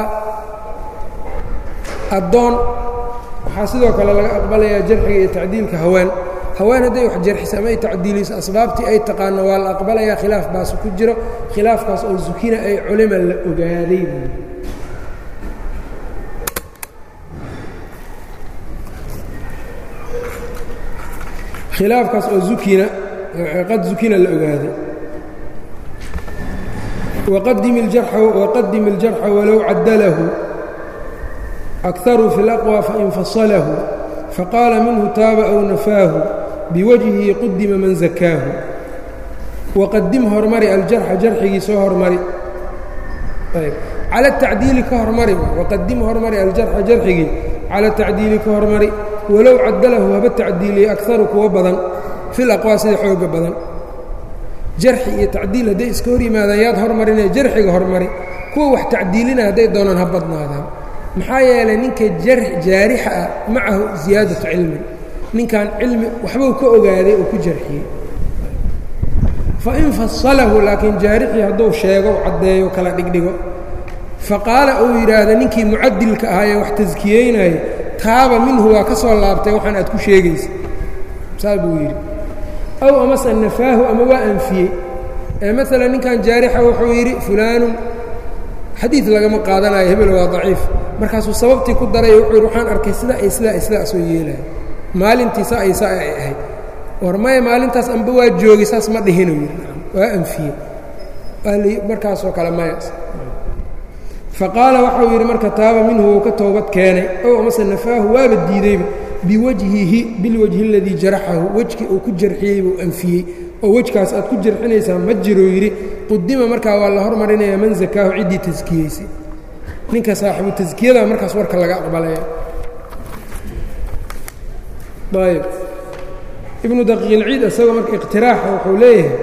Speaker 1: addoon waxaa sidoo kale laga aqbalayaa jarxiga iyo tacdiilka haween haween hadday wax jarxiso ama ay tacdiiliso asbaabtii ay taqaano waa la aqbalayaa khilaaf baas ku jiro khilaafkaas oo zukina ay culima la ogaaday khilaafkaas oo ukina qad zukina la ogaaday waqadim اljarxa walow cadalahu akaruu fi اlaqwى fain fasalahu faqaala minhu taaba aw nafaahu biwajhihi qudima man zakaahu waqadim hormari aljarxa jarxigii soo hormari cala tacdiili ka hormari waqadim hormari aljarxa jarxigii cala tacdiili ka hormari walow cadalahu haba tacdiiliye akaru kuwa badan fil aqwaa sida xooga badan jarxi iyo tacdiil hadday iska hor yimaadaan yaad hormarinaya jarxiga hormari kuwa wax tacdiilinaya hadday doonaan ha badnaadaan maxaa yeelay ninka jaarixa ah macahu ziyaadatu cilmin ninkan cilmi waxbuu ka ogaaday oo ku jarxiyey fain fasalahu laakiin jaarixii hadduu sheego caddeeyo kala dhigdhigo faqaala uu yidhaahda ninkii mucadilka ahaa ee wax taskiyeynaya taaba minhu waa ka soo laabtay waxaan aad ku sheegaysa saa buu yidhi aw amase nafaahu ama waa anfiyey ee maalan ninkan jaarixa wuxuu yidhi fulaanun xadiid lagama qaadanayo hebel waa daciif markaasuu sababtii ku daray wuxuu yidhi waxaan arkay sidaa iyo sidaa iyo sidaa soo yeelaya maalintii saa iyo saa ay ahayd war maya maalintaas amba waa joogay saas ma dhihinu yidhi waa anfiyey markaasoo kale maya faqaala waxau yidhi marka taaba minhu wuu ka toobad keenay ow amase nafaahu waaba diideyba biwajhihi bilwajhi aladii jaraxahu wejki uu ku jarxiyey buu anfiyey oo wejkaas aad ku jarxinaysaa ma jiruu yidhi qudima markaa waa la hormarinayaa man zakaahu ciddii taskiyeysay ninka saaxibu taskiyada markaas warka laga aqbalaya ayb ibnu daqiiqilciid isagoo marka iqtiraaxa wuxuu leeyahay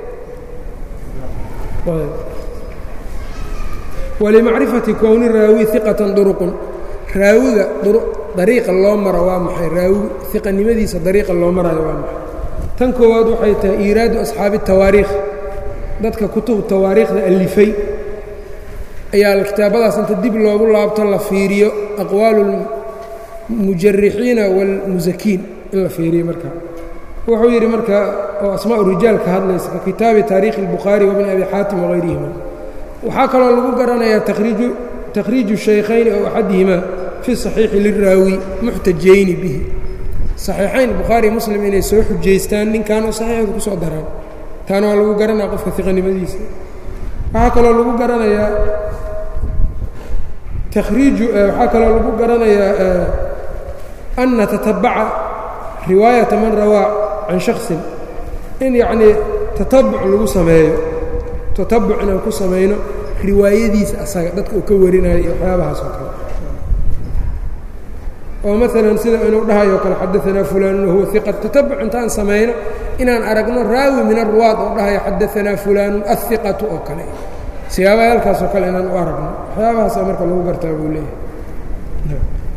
Speaker 1: walimacrifati kowni raawi iqatan duruqun raawiga dariiqa loo maro waa maxay raawi iqanimadiisa dariiqa loo marayo waa maxay tan koowaad waxay tahay iiraadu asxaabi tawaariikh dadka kutub tawaariikhda alifay ayaa kitaabadaas inta dib loogu laabto la fiiriyo aqwaalu lmujarixiina wاlmusakiin in la fiiriyo marka wuxuu yidhi marka oo asmaa rijaal ka hadlaysa ka kitaabi taariikhi اlbukhaari wabni abi xaatim wagayrihima waxaa kaloo lagu garanayaa takhriiju shaykhayni ow axadihima fi صaxiixi liraawi muxtajayni bihi صaxiixayn bukhaari muslim inay soo xujaystaan ninkan oo saxiixda ku soo daraan taana waa lagu garanaya qofka iqanimadiisa waxaa kaloo lagu garanayaa takriiju waxaa kaloo lagu garanayaa an natatabaca riwaayata man rawaa can shaksin in yacnii tatabuc lagu sameeyo tatabuc inaan ku samayno riwaayadiisa asaga dadka uu ka warinayo iyo waxyaabahaas oo kale oo maalan sida inuu dhahayo kale xadaanaa fulaanun wahuwa iqa tatabuc intaan samayno inaan aragno raawi min aruwaad oo dhahayo xadaanaa fulaanun ahiqatu oo kale siyaabaha halkaasoo kale inaan u aragno waxyaabahaasa marka lagu gartaa buu leeyahay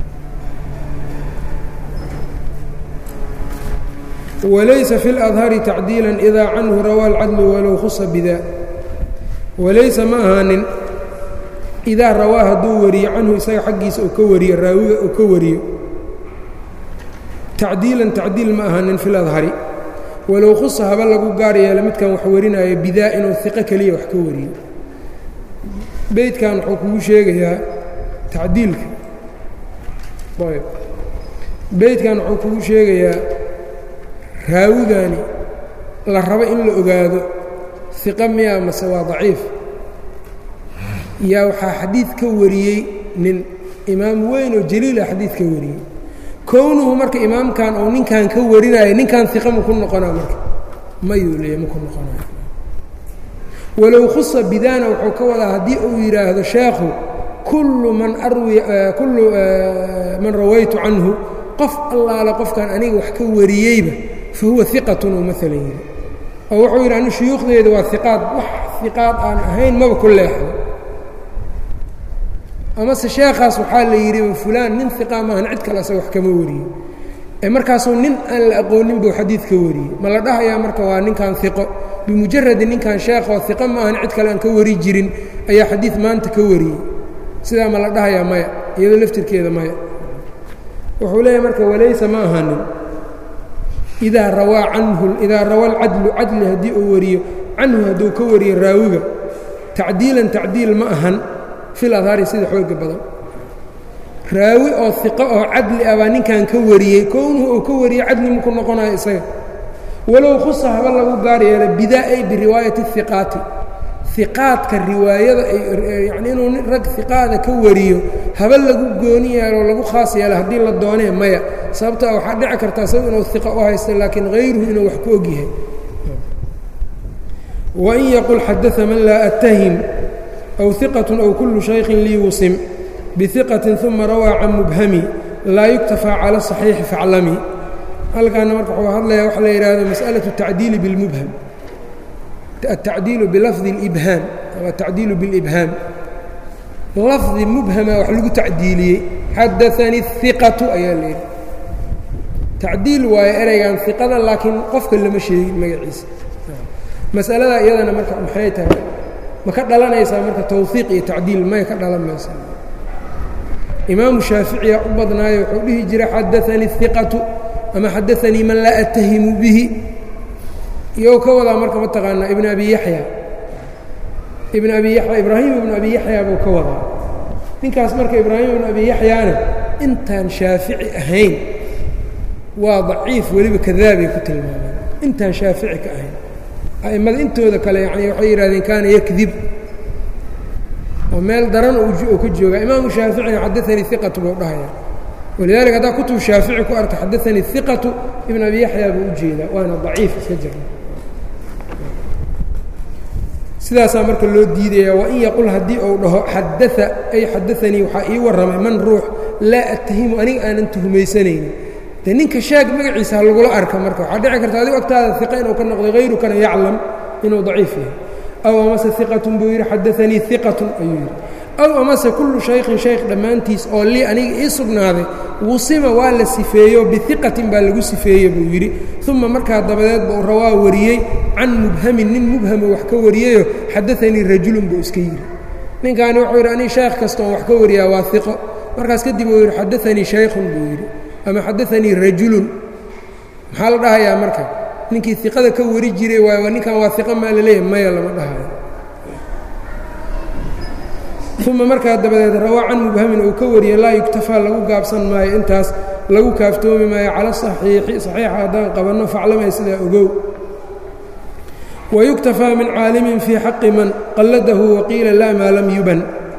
Speaker 1: walaysa fi اladhari tacdiila idaa canhu rawaa alcadlu walow khusa bida walaysa ma ahaanin idaa rawaa hadduu wariyo canhu isaga xaggiisa uu ka wariyo raawiga uu ka wariyo tacdiilan tacdiil ma ahaanin fi ladhari walow khusa haba lagu gaar yeelo midkan wax warinaayo bidaa inuu iqo keliya wax ka wariyo beydkan wuxuu kugu sheegayaa tacdiilka ayb beydkan wuxuu kugu sheegayaa raawigani la rabo in la ogaado iqa miya mase waa daciif yaa waxaa xadiid ka wariyey nin imaam weyn oo jaliila xadiid ka wariyey kownuhu marka imaamkan oo ninkan ka warinaya ninkan iqa maku noqonaa marka mayuu leeya maku noqonaya walow khusa bidana wuxuu ka wadaa haddii uu yidhaahdo sheekhu kullu man arwi kullu man rawaytu canhu qof allaale qofkan aniga wax ka wariyeyba fa huwa iqatun uu maalan yidhi oo wuxuu yidhi anu shuyuukhdeeda waa iqaad wax iqaad aan ahayn maba ku leexdo amase sheekhaas waxaa la yidhi fulaan nin iqa maahan cid kale asaga wax kama wariyo ee markaasuu nin aan la aqoonin buu xadiid ka wariyey ma la dhahayaa marka waa ninkan iqo bimujaradi ninkan sheekoo iqa maahan cid kale aan ka wari jirin ayaa xadiid maanta ka wariyey sidaa ma la dhahayaa maya iyadoo laftirkeeda maya wuxuu leeyahay marka walaysa ma ahanin idaa rawaa canhu idaa rawa alcadlu cadli haddii uu wariyo canhu hadduu ka wariyo raawiga tacdiilan tacdiil ma ahan fil adhaari sida xooga badan raawi oo iqo oo cadli ah baa ninkan ka wariyey kownuhu uu ka wariyey cadli maku noqonayo isaga walow khusa haba lagu gaar yeelo bidaa ay biriwaayati iqaati iqaadka riwaayada yani inuu rag iqaada ka wariyo haba lagu gooni yeelo lagu khaas yeelo haddii la doonee maya sababta waxaa dhici karta isagu inuu iqa u haysta laakiin hayruhu inuu wax ku ogyahay wain yaqul xadaa man laa atahim aw iqat aw kullu shaykin lii wusim biiqatin uma rawaa can mubhami laa yuktafaa cala صaxiixi faclami halkaana marka wuxuu hadlaya waxa la yidhaahdo masأlaة الtacdiili biاlmubham الtacdiilu bilafdi اlibhaam ama atacdiilu biاlibhaam lafdi mubhama wax lagu tacdiiliyey xadaanii الiqatu ayaa la yidhi tacdiil waayo ereygan iqada laakiin qofka lama sheegin magaciisa masaladaa iyadana marka maxay tahay ma ka dhalanaysaa marka tawfiiq iyo tacdiil may ka dhalan maysa imaamu shaaficiya u badnaayo wuxuu dhihi jiray xadaanii iqatu ama xadaanii man laa atahimu bihi iyou ka wadaa marka mataqaanaa ibn abi yaxya ibn abi yaya ibraahim ibnu abi yaxya buu ka wadaa ninkaas marka ibraahim ibnu abi yaxyaana intaan shaafici ahayn waa daciif weliba kadaabay ku tilmaameen intaan shaafici ka ahayn a'immada intooda kale yani waxay yidhahdeen kaana yakdib oo meel daran uu ka joogaa imaamu shaaficina xadaanii iqatu buu dhahaya walidalika haddaa kutub shaafici ku arka xadaanii iqatu ibn abi yaxya buu u jeedaa waana daciif iska jira sidaasaa marka loo diidaya wain yaqul haddii uu dhaho xadaa ay xadaanii waxaa ii warramay man ruux laa attahimu aniga aanan tuhmaysanaynin de ninka shaag magaciisa ha lagula arka marka waxaa dhici karta adigu agtaada iqa inuu ka noqday hayrukana yaclam inuu daciif yahay aw amase iqatun buu yidhi xadaanii iqatun ayuu yidhi aw amase kullu shaykhin shaykh dhammaantiis oo lii aniga ii sugnaaday wusima waa la sifeeyo biiqatin baa lagu sifeeye buu yidhi uma markaa dabadeed buu rawaa wariyey can mubhamin nin mubhamo wax ka wariyeyo xadaanii rajulun buu iska yidhi ninkaani wuxuu yidhi anii shaykh kastoon wax ka wariyaa waa iqo markaas kadib uu yidhi xadaanii shaykhun buu yidhi ama xadaanii rajulun maxaa la dhahayaa marka ninkii iqada ka wari jiray waay waa ninkan waa iqa maa laleeyahay maya lama dhahayo uma markaa dabadeed rawaa can mubhamin uu ka wariyey laa yuktafaa lagu gaabsan maayo intaas lagu kaaftoomi maayo cala saxiixi saxiixa haddaan qabanno faclamay sidaa ogow wayuktafaa min caalimin fii xaqi man qalladahu waqiila laa maa lam yuban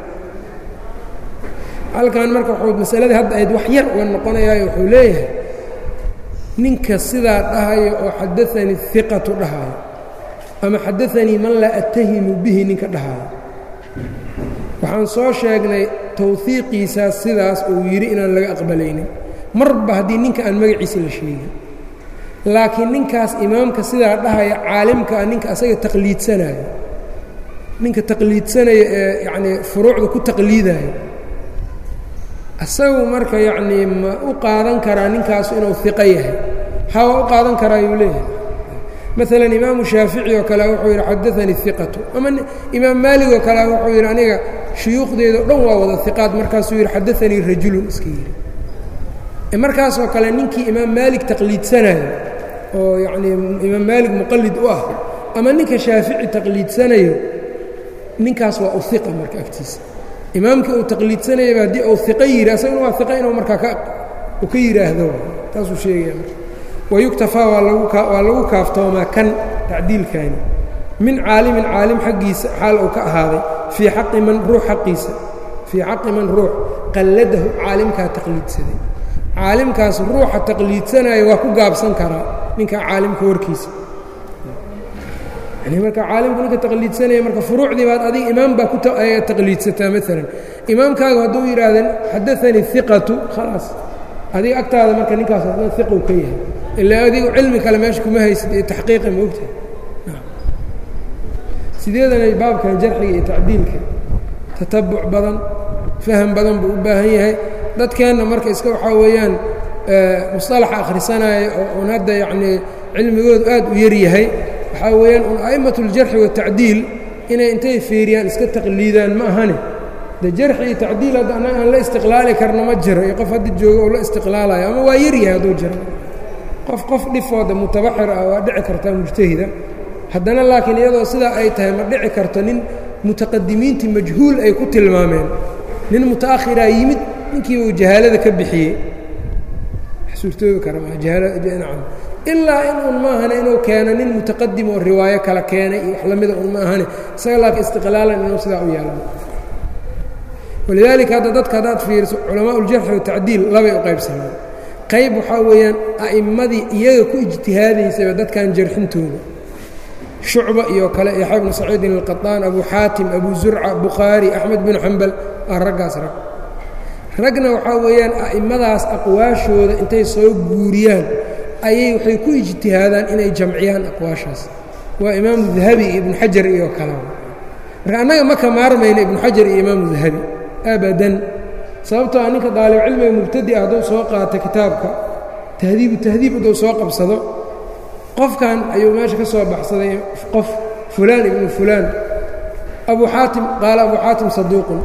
Speaker 1: halkan marka wuxuu masaladii hadda ayd wax yar uga noqonayaayo wuxuu leeyahay ninka sidaa dhahayo oo xadaanii iqatu dhahayo ama xadaanii man laa attahimu bihi ninka dhahayo waxaan soo sheegnay tawhiiqiisaas sidaas uu yidhi inaan laga aqbalaynin marba haddii ninka aan magaciisa la sheegin laakiin ninkaas imaamka sidaa dhahaya caalimka ah ninka asaga taqliidsanayo ninka taqliidsanaya ee yacnii furuucda ku taqliidayo isagu marka yacnii ma u qaadan karaa ninkaasu inuu iqo yahay hawa u qaadan karaa yuu leeyahay maalan imaamu shaafici oo kale wuxuu yidhi xadaanii iqatu ama imaam maalig oo kale wuxuu yidhi aniga shuyuukhdeeda o dhan waa wada iqaad markaasuu yidhi xadaanii rajulun iska yidhi markaasoo kale ninkii imaam maalig taqliidsanayo oo yacnii imaam maalig muqallid u ah ama ninka shaafici taqliidsanayo ninkaas waa uiqa marka agtiisa imaamkii uu taqliidsanayaba haddii uu iqo yidhi asaguna waa iqa inuu markaa ka u ka yidhaahdo taasuu sheegaya marka wayuktafaa waa lagu waa lagu kaaftoomaa kan tacdiilkaani min caalimin caalim xaggiisa xaal uu ka ahaaday fii xaqi man ruux xaqiisa fii xaqi man ruux qalladahu caalimkaa taqliidsaday caalimkaas ruuxa taqliidsanaya waa ku gaabsan karaa ninkaa caalimka warkiisa yani marka caalimku ninka taqliidsanaya marka furuucdii baad adiga imaam baa ku taqliidsataa maalan imaamkaagu hadduu yidhaahda xadaanii iqatu khalaas adiga agtaada marka ninkaas adna iqow ka yahay ilaa adigu cilmi kale meesha kuma haysid iyo taxqiiqa ma ogtahay sideedanay baabkan jarxiga iyo tacdiilka tatabuc badan faham badan buu u baahan yahay dadkeenna marka iska waxaa weeyaan musطalaxa akhrisanaya oo un hadda yacnii cilmigoodu aad u yar yahay waxaa weeyaan un a'immat اljarxi waالtacdiil inay intay fiiriyaan iska taqliidaan ma ahane de jarxi iyo tacdiil hadda annaga aan la istiqlaali karna ma jiro iyo qof hadda joogo oo la istiqlaalayo ama waa yar yahay hadduu jiro qof qof dhifooda mutabaxir ah waa dhici kartaa mujtahida haddana laakiin iyadoo sidaa ay tahay ma dhici karto nin mutaqadimiintii majhuul ay ku tilmaameen nin muta'akhiraa yimid ninkiiba uu jahaalada ka bixiyey suurtoobi kara maajahaalanacam ilaa in un maahane inuu keeno nin mutaqadim oo riwaayo kala keenay iyo wax lamida un ma ahane isaga laakiin istiqlaalan inuu sidaa u yeelano walidaalika hadda dadka haddaad fiiriso culamaa uljarxi watacdiil labay u qaybsamaan qayb waxaa weeyaan a'immadii iyaga ku ijtihaadaysaba dadkan jarxintooda shucba iyo kale yaxya bnu saciidin alqaطaan abu xaatim abu zurca bukhaari axmed binu xambal waa raggaas rag ragna waxaa weeyaan a'immadaas aqwaashooda intay soo guuriyaan ayay waxay ku ijtihaadaan inay jamciyaan aqwaashaas waa imaamu dahabi iyo ibnu xajar iyo kale marka annaga ma ka maarmayna ibnu xajar iyo imaamu dahabi abadan sababtoo a ninka daalibcilmiga mubtadi ah hadduu soo qaato kitaabka tahdiibu tahdiib hadduu soo qabsado qofkan ayuu meesha ka soo baxsaday qof fulaan ibnu fulaan abu xaatim qaala abu xaatim saduuqun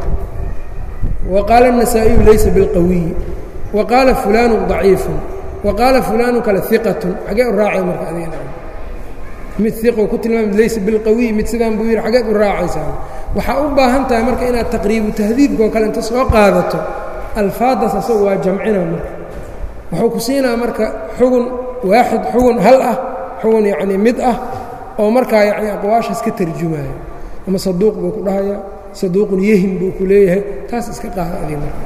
Speaker 1: wa qaala النasaaئiyu laysa biاlqawiyi wa qaala fulaanu ضaciifun wa qaala fulaanu kale iqatun xagee u raacay marka adiga mid iqo ku tilmaamid laysa bilqawiy mid sidaan buu yidhi xageed u raacaysaa waxaa u baahan tahay marka inaad taqriibu tahdiibka oo kale inta soo qaadato alfaadaas asagu waa jamcina marka wuxuu ku siinaa marka xugun waaxid xugun hal ah xugun yacnii mid ah oo markaa yacni aqwaashaas ka tarjumaayo ama saduuq buu ku dhahayaa saduuqun yehim buu ku leeyahay taas iska qaada adig marka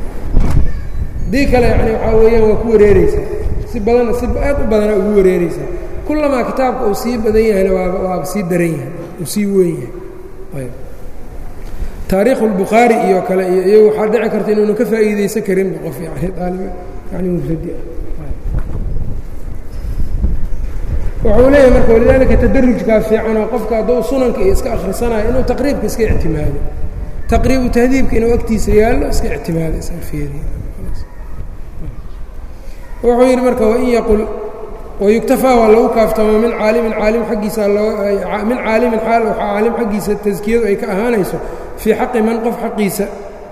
Speaker 1: haddii kale yacni waxaa weeyaan waa ku wareereysaa si badana si aad u badana ugu wareereysaa kullamaa kitaabka uu sii badan yahayna waaba waaba sii daran yahay uu sii weyn yahay taariikhu اlbukhaari iyo kale iyo iyagu waxaa dhici karta inuuna ka faa'iidaysan karinba qof yani aalib yani mubtadi ah wuxuu leeyahay marka walidaalika tadarujkaa fiican oo qofka hadduu sunanka iyo iska akhrisanayo inuu taqriibka iska ictimaado taqriibu tahdiibka inuu agtiisa yaallo iska ictimaado iska fiiriyo wuxuu yidhi marka wain yaqul wayuktafaa waa lagu kaaftamo min caalimin caalim xaggiisa min caalimin xaal waxaa caalim xaggiisa taskiyadu ay ka ahaanayso fii xaqi man qof xaqiisa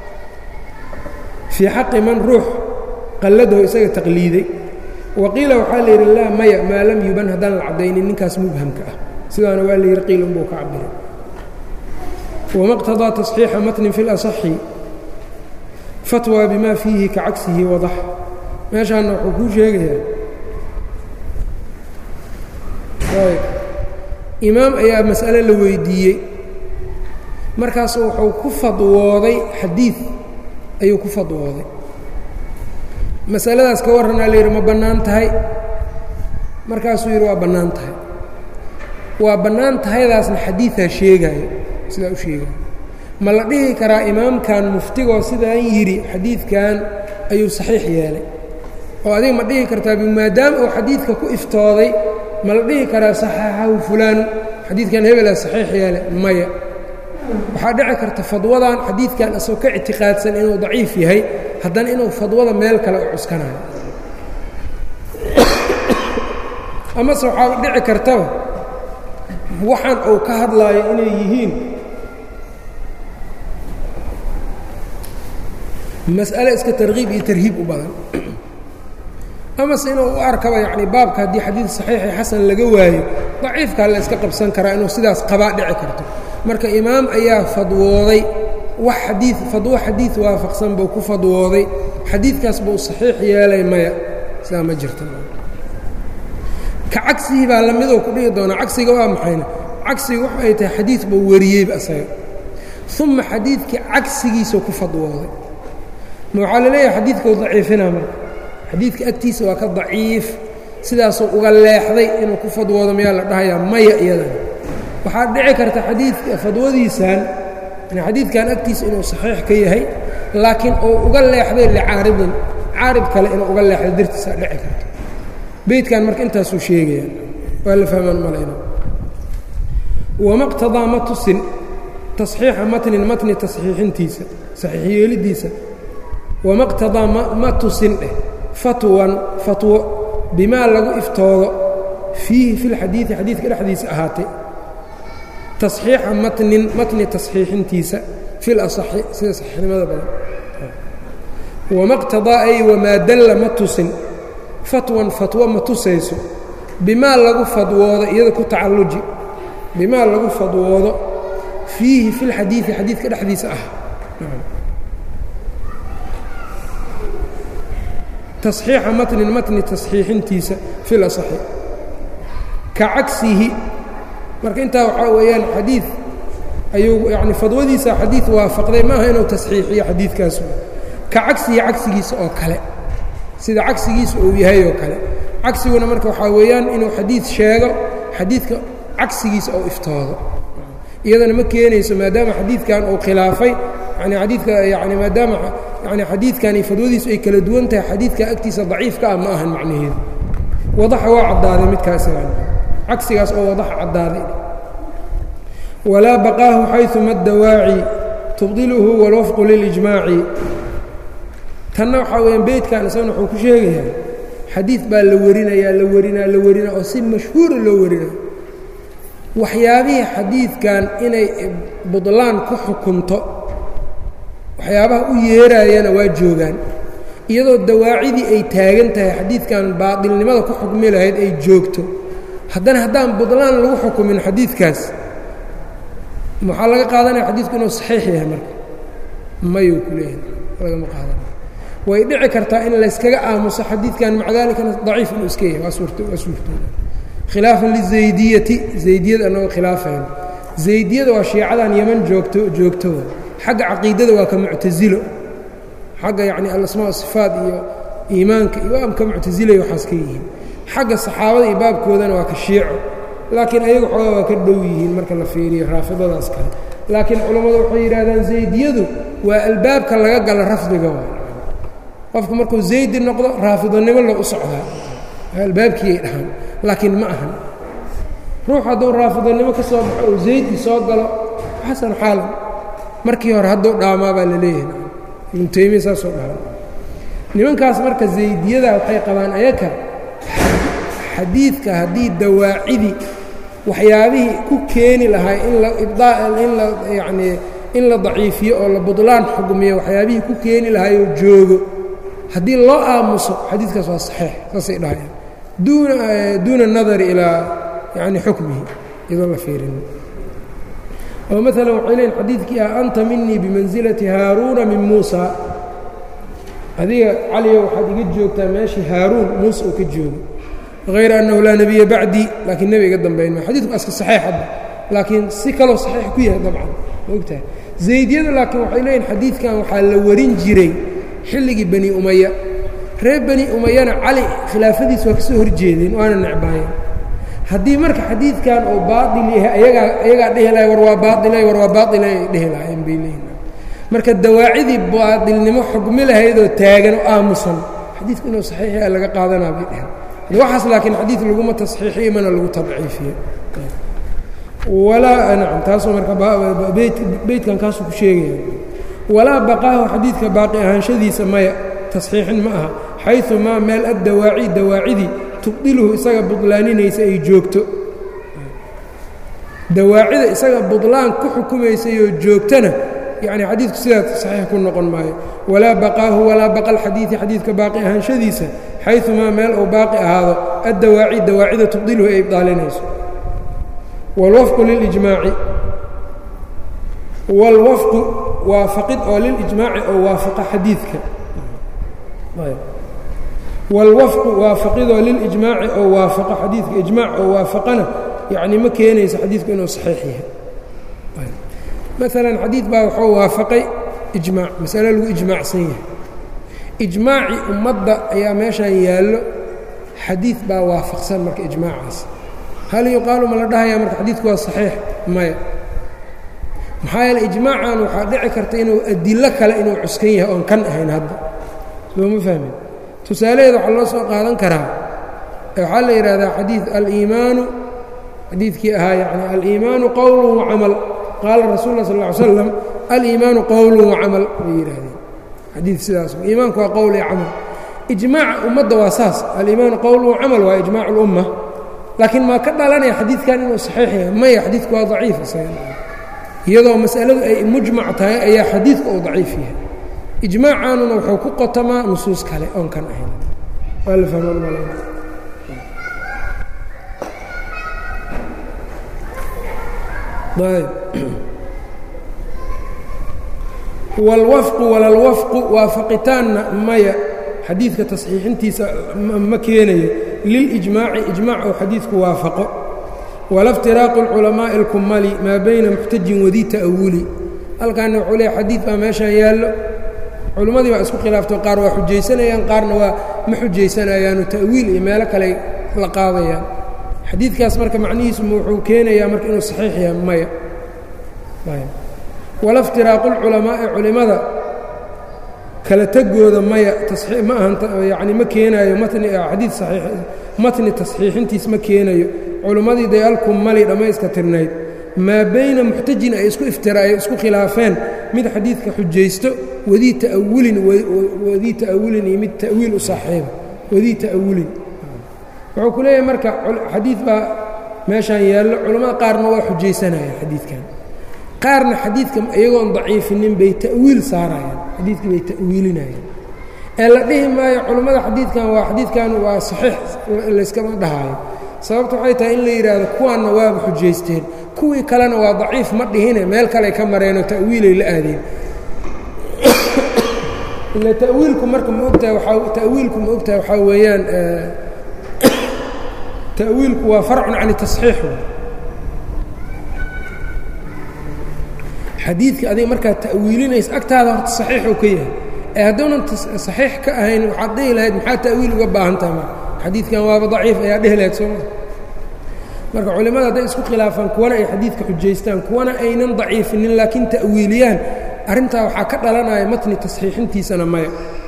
Speaker 1: fii xaqi man ruux qalladahu isaga taqliiday waqiila waxaa la yidhi laa maya maa lam yuban haddaan la caddaynin ninkaas mubhamka ah sidaana waa la yidhi qiil unbuu ka cabiray wama qtadaa taصxiixa matnin fi اlaصaxi fatwى bima fiihi ka cagsihi wadax meeshaanna wuxuu kuu sheegayaa imaam ayaa mas'ale la weydiiyey markaasu wuxuu ku fadwooday xadiid ayuu ku fadwooday masaladaas ka warranaa la yidhi ma bannaan tahay markaasuu yidhi waa bannaan tahay waa bannaan tahaydaasna xadiidaa sheegaayo sidaa u sheegaayo ma la dhihi karaa imaamkan muftigoo sidaan yidhi xadiidkan ayuu saxiix yeelay oo adiga ma dhihi kartaa maadaama uu xadiidka ku iftooday ma la dhihi karaa saxaxahu fulaanu xadiidkan hebelaa saxiix yeelay maya waxaa dhici karta fadwadan xadiidkan asagoo ka ictiqaadsan inuu daciif yahay haddana inuu fadwada meel kale u cuskanayo amase waxaa dhici kartaba waxaan uu ka hadlaayo inay yihiin mas'ale iska tarkiib iyo tarhiib u badan amase inuu u arkaba yacni baabka haddii xadiid saxiixi xasan laga waayo daciifkaa la iska qabsan karaa inuu sidaas qabaa dhici karto marka imaam ayaa fadwooday wax xadii fadwo xadiid waafaqsan buu ku fadwooday xadiidkaas buu saxiix yeelay maya sidaa ma jirta ka cagsigii baa lamidoo ku dhigi doonaa cagsiga waa maxayna cagsiga waxa ay tahay xadiid buu wariyeyba asaga uma xadiidkii cagsigiisa ku fadwooday ma waxaa la leeyahay xadiidkau daciifinaa marka xadiidka agtiisa waa ka daciif sidaasuu uga leexday inuu ku fadwoodo mayaa la dhahayaa maya iyadana waxaa dhici karta xadiidka fadwadiisan xadiidkan agtiisa inuu saxiix ka yahay laakiin uu uga leexday licaaridin caarib kale inuu uga leexday dartiisaa dhici karta beydkan marka intaasuu sheegaya waa la fahmaan malayna wama qtadaa ma tusin taصxiixa matnin matni taصxiixintiisa saxiix yeelidiisa wama qtadaa ma tusin dheh fatwan fatwo bimaa lagu iftoodo fiihi fi lxadiidi xadiidka dhexdiisa ahaatay taصxiixa matnin matni taصxiixintiisa fi laصaxi sida saxiixnimada badan wama qtadaa ay wamaa dalla ma tusin fatwan fatwo ma tusayso bimaa lagu fadwoodo iyada ku tacalluji bimaa lagu fadwoodo fiihi fi lxadiidi xadiidka dhexdiisa ah taصxiixa matnin matni taصxiixintiisa fi laصaxi ka cagsihi marka intaa waxaa weeyaan xadiid ayuu yani fadwadiisa xadiid waafaqday maaha inuu tasxiixiyo xadiidkaas ka cagsihi cagsigiisa oo kale sida cagsigiisa uu yahay oo kale cagsiguna marka waxaa weeyaan inuu xadiid sheego xadiidka cagsigiisa oo iftoodo iyadana ma keenayso maadaama xadiidkan uu khilaafay yani xadiidka yani maadaama yani xadiidkani fadwadiisu ay kala duwan tahay xadiidka agtiisa daciifka ah ma ahan macnaheedu wadaxa waa caddaaday midkaas cagsigaas oo wadaxa caddaaday walaa baqaahu xayثuma اdawaaci tubdiluhu wاlwafqu lilijmaaci tanna waxaa weyaan beydkan isagana wuxuu ku sheegayaa xadiid baa la warinayaa la warinaa la warinaa oo si mashhuura loo warinaa waxyaabihii xadiidkan inay budlaan ku xukunto waxyaabaha u yeeraayana waa joogaan iyadoo dawaacidii ay taagan tahay xadiidkan baatilnimada ku xukmi lahayd ay joogto haddana haddaan budlaan lagu xukumin xadiidkaas waxaa laga qaadanaya xadiidku inuu saxiix yahay marka mayuu ku leeyahay lagama qaadanay way dhici kartaa in layskaga aamuso xadiidkan maca daalikana daciif inuu iska yahay waa suurto waa suurtooda khilaafan lizaydiyati zaydiyada annagoo khilaafayno zaydiyada waa shiicadan yeman joogto joogto xagga caqiidada waa ka muctasilo xagga yacni alasmaa sifaat iyo iimaanka iyo waa ka muctasilay waxaas ka yihiin xagga saxaabada iyo baabkoodana waa ka shiico laakiin ayaga xoogaa waa ka dhow yihiin marka la fiiriyo raafidadaas kale laakiin culammadu waxay yidhahdaan zaydiyadu waa albaabka laga gala rafdiga waa qofku markuu zaydi noqdo raafidonimo loo u socdaa albaabkiiyay dhahaan laakiin ma ahan ruux hadduu raafidonimo ka soo baxo oo zaydi soo galo xasan xaalan markii hore hadduu dhaamaa baa la leeyahay ibnu taymiya saasoo dhaha nimankaas marka zaydiyada waxay qabaan ayaka xadiidka haddii dawaacidii waxyaabihii ku keeni lahaa in la in la yacnii in la daciifiyo oo la budlaan xugmiyo waxyaabihii ku keeni lahaayoo joogo haddii loo aamuso xadiidkaas waa saxiix saasay dhahayaan duuna duuna nadari ilaa yani xukmihi iyadoo la fiirin oo maalan waxay leeyiin xadiidkii ah anta minii bimansilati haaruuna min muusa adiga caliyo waxaad iga joogtaa meeshii haaruun muuse uu ka joogo hayra annahu laa nebiya bacdii laakiin nebi iga dambayn ma xadidku aska saxiix hadda laakiin si kaloo saxiix ku yahay dabcan ma ogtahay zaydiyadu laakiin waxay leeyihin xadiidkan waxaa la warin jiray xilligii bani umaya reer bani umayana cali khilaafadiis waa ka soo horjeedeen waana necbaayeen haddii marka xadiidkan uu baail yahay ayagaa ayagaa dhehi lahay war waa baailay war waa baaila ay dhehi lahayen bay leeyihin marka dawaacidii baailnimo xugmi lahaydoo taagan oo aamusan xadiidku inuu saxiix yahay laga qaadanaa bay dheheen waxaas laakiin xadiid laguma tasxiixiyo mana lagu tadciifiyo walaa nacam taasoo marka beytkan kaasuu ku sheegaya walaa baqaahu xadiidka baaqi ahaanshadiisa maya tasxiixin ma aha xayثu maa meel addawaaci dawaacidii tubdiluhu isaga budlaaninaysa ay joogto dawaacida isaga budlaan ku xukumaysayoo joogtana yani xadiidku sidaa saxiix ku noqon maayo walaa baqaahu walaa baqa alxadiidi xadiidka baaqi ahaanshadiisa xayumaa meel uu baaqi ahaado addawaaci dawaacida tubdiluhu ay ibdaalinayso wاlwafqu lilijmaaci wاlwafqu waafaqid oo lilijmaaci oo waafaqa xadiidka wاlwafqu waafaqidoo lilijmaaci oo waafaqo xadiidka ijmaac oo waafaqana yacni ma keenayso xadiidku inuu saxiix yahay maalan xadiid baa wuxuu waafaqay ijmaac masale lagu ijmaacsan yahay ijmaaci ummadda ayaa meeshan yaallo xadiid baa waafaqsan marka ijmaacaas hal yuqaalu ma la dhahayaa marka xadiidku waa saxiix maya maxaa yeele ijmaacan waxaa dhici karta inuu adilo kale inuu cuskan yahay oon kan ahayn hadda sooma fahmin tusaalaheeda waxaa loo soo qaadan karaa waxaa la yidhahdaa xadiid aliimaanu xadiidkii ahaa yani aliimaanu qowlu wacamal qaala rasul lah sal ll ly slam aliimaanu qowlu wacamal bay yidhaahdeen xadiid sidaas iimaanku waa qowl iyo camal ijmaaca ummadda waa saas aliimaanu qowlu wacamal waa ijmaac اlumma laakiin maa ka dhalanaya xadiidkan inuu saxiix yahay maya xadiidku waa daciif isaga iyadoo masaladu ay mujmac tahay ayaa xadiidku uu daciif yahay ijmaacaanuna wuxuu ku qotamaa nusuus kale oon kan ahayn waa la fahmaan maleyna ayb wاlwafqu walalwafqu waafaqitaanna maya xadiidka tasxiixintiisa ma keenayo lilijmaaci ijmaac ou xadiidku waafaqo wala اftiraaqu اlculamaaءi اlkumali maa bayna muxtajin wadii ta'awuli halkaana wuxuu leeya xadiid baa meeshaan yaallo culimmadii baa isku khilaafto qaar waa xujaysanayaan qaarna waa ma xujaysanayaano ta'wiil iyo meelo kale la qaadayaan xadiidkaas marka macnihiisu wuxuu keenayaa marka inuu saxiix yahay maya wala اftiraaqu اlculamaa'i culimmada kala tegooda maya ma ahan yani ma keenaayo matni xadiid saxiix matni tasxiixintiis ma keenayo culimmadii day alkumali dhammayska tirnayd maa bayna muxtajin ay isku iftira ay isku khilaafeen mid xadiidka xujaysto wadii ta'awulin wadii ta'awulin iyo mid ta'wiil u saaxiiba wadii ta'awulin wuxuu ku leeyahay marka xadiid baa meeshaan yaallo culammada qaarna waa xujaysanayaan xadiidkan qaarna xadiidka iyagoon daciifinin bay ta'wiil saarayaan xadiidkii bay ta'wiilinayaan ee la dhihi maayo culammada xadiidkan waa xadiidkan waa saxiix layskama dhahaayo sababta waxay tahay in la yidhaahdo kuwaanna waaba xujaysteen kuwii kalena waa daciif ma dhihine meel kaley ka mareenoo ta'wiilay la aadeen ila tawiilku marka ma ogtahay waaa ta'wiilku ma ogtahay waxaa weeyaan ta'wiilku waa farcun can tasxiix xadiidka adiga markaad ta'wiilinaysa agtaada horta saxiixuu ka yahay ee hadduunan saxiix ka ahayn waxaad dhihi lahayd maxaa ta'wiil uga baahan taha ma xadiidkan waaba daciif ayaa dhihi lahayd sooma marka culimmada hadday isku khilaafaan kuwana ay xadiidka xujaystaan kuwana aynan daciifinin laakiin ta'wiiliyaan arrintaa waxaa ka dhalanaya matni tasxiixintiisana maya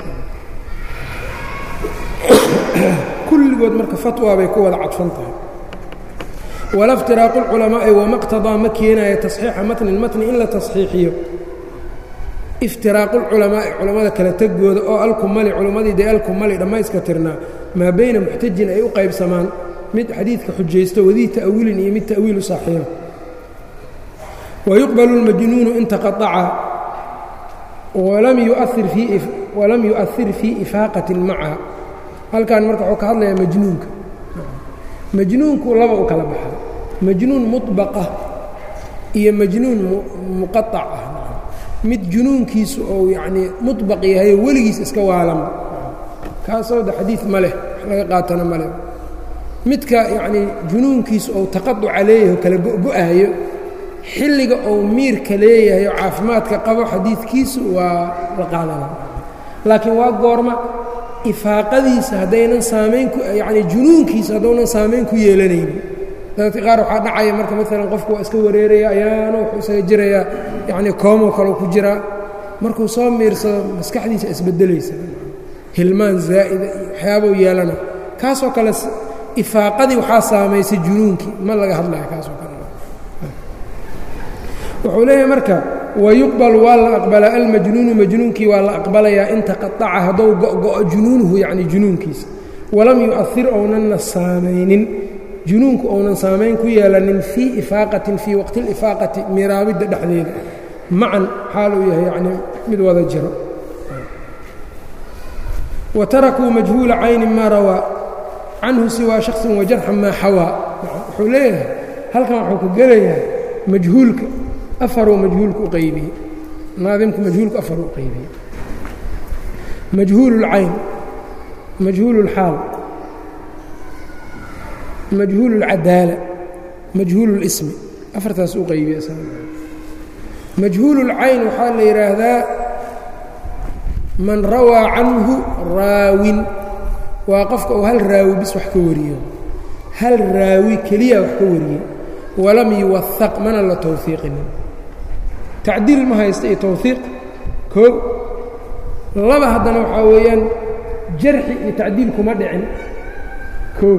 Speaker 1: kulligood marka fatwa bay ku wada cadfan tahay wala اftiraaqu اlculamaa'i wamaqtadaa ma keenaya tasxiixa matnin matni in la tasxiixiyo iftiraaqu اlculamaa'i culammada kala tegooda oo alkumali culammadii dee alkumali dhammayska tirnaa maa bayna muxtajin ay u qaybsamaan mid xadiidka xujaysto wadii ta'wiilin iyo mid ta'wiilu saaxiiba wayuqbalu اlmajnuunu in taqaطaca walam yu'ahir fii ifaaqatin macaha halkan marka wuxuu ka hadlayaa majnuunka majnuunku laba u kala baxa majnuun muطbaqah iyo majnuun muqaطac ah mid junuunkiisu ou yacnii muطbaq yahayo weligiis iska waalama kaasoo de xadiid ma leh wax laga qaatana ma leh midka yacnii junuunkiisu ou taqaduca leeyahay oo kala go-go-ayo xilliga ou miirka leeyahay oo caafimaadka qabo xadiidkiisu waa la qaadana laakiin waa goorma ifaaqadiisa haddaynan saamayn ku yacnii junuunkiisa haddaunan saamayn ku yeelanaynin dadka qaar waxaa dhacaya marka maalan qofku waa iska wareeraya ayaana wuxuu isaga jirayaa yacnii koomoo kaleu ku jiraa markuu soo miirsado maskaxdiisa isbeddelaysa hilmaan zaa'ida iyo waxyaabau yeelana kaasoo kale ifaaqadii waxaa saamaysay junuunkii ma laga hadlaya kaasoo kale wuxuu leeyahay marka wayuqbal waa la aqbalaa almajnuunu majnuunkii waa la aqbalayaa in taqaaca haddou go'go'o junuunuhu yacni junuunkiisa walam yu'ahir ownanna saamaynin junuunku ounan saamayn ku yeelanin fii ifaaqatin fii waqti اlifaaqati miraabidda dhexdeeda macan xaal uu yahay yacnii mid wada jiro wa tarakuu majhuula caynin maa rawaa canhu siwaa shaksin wajarxan maa xawaa wuxuu leeyahay halkan wuxuu ku gelayaa majhuulka afaruu majhuulka u qaybiyey naadimku majhuulku afaruu u qaybiyey majhuul اlcayn majhuul اlxaal majhuul اlcadaala majhuul اlismi afartaas u qaybiya majhuul اlcayn waxaa la yidhaahdaa man rawaa canhu raawin waa qofka uu hal raawi bis wax ka wariyo hal raawi keliya wax ka wariye walam yuwahaq mana la towhiiqinin tacdiil ma haysta iyo towhiiq koo laba haddana waxaa weeyaan jarxi iyo tacdiil kuma dhicin koo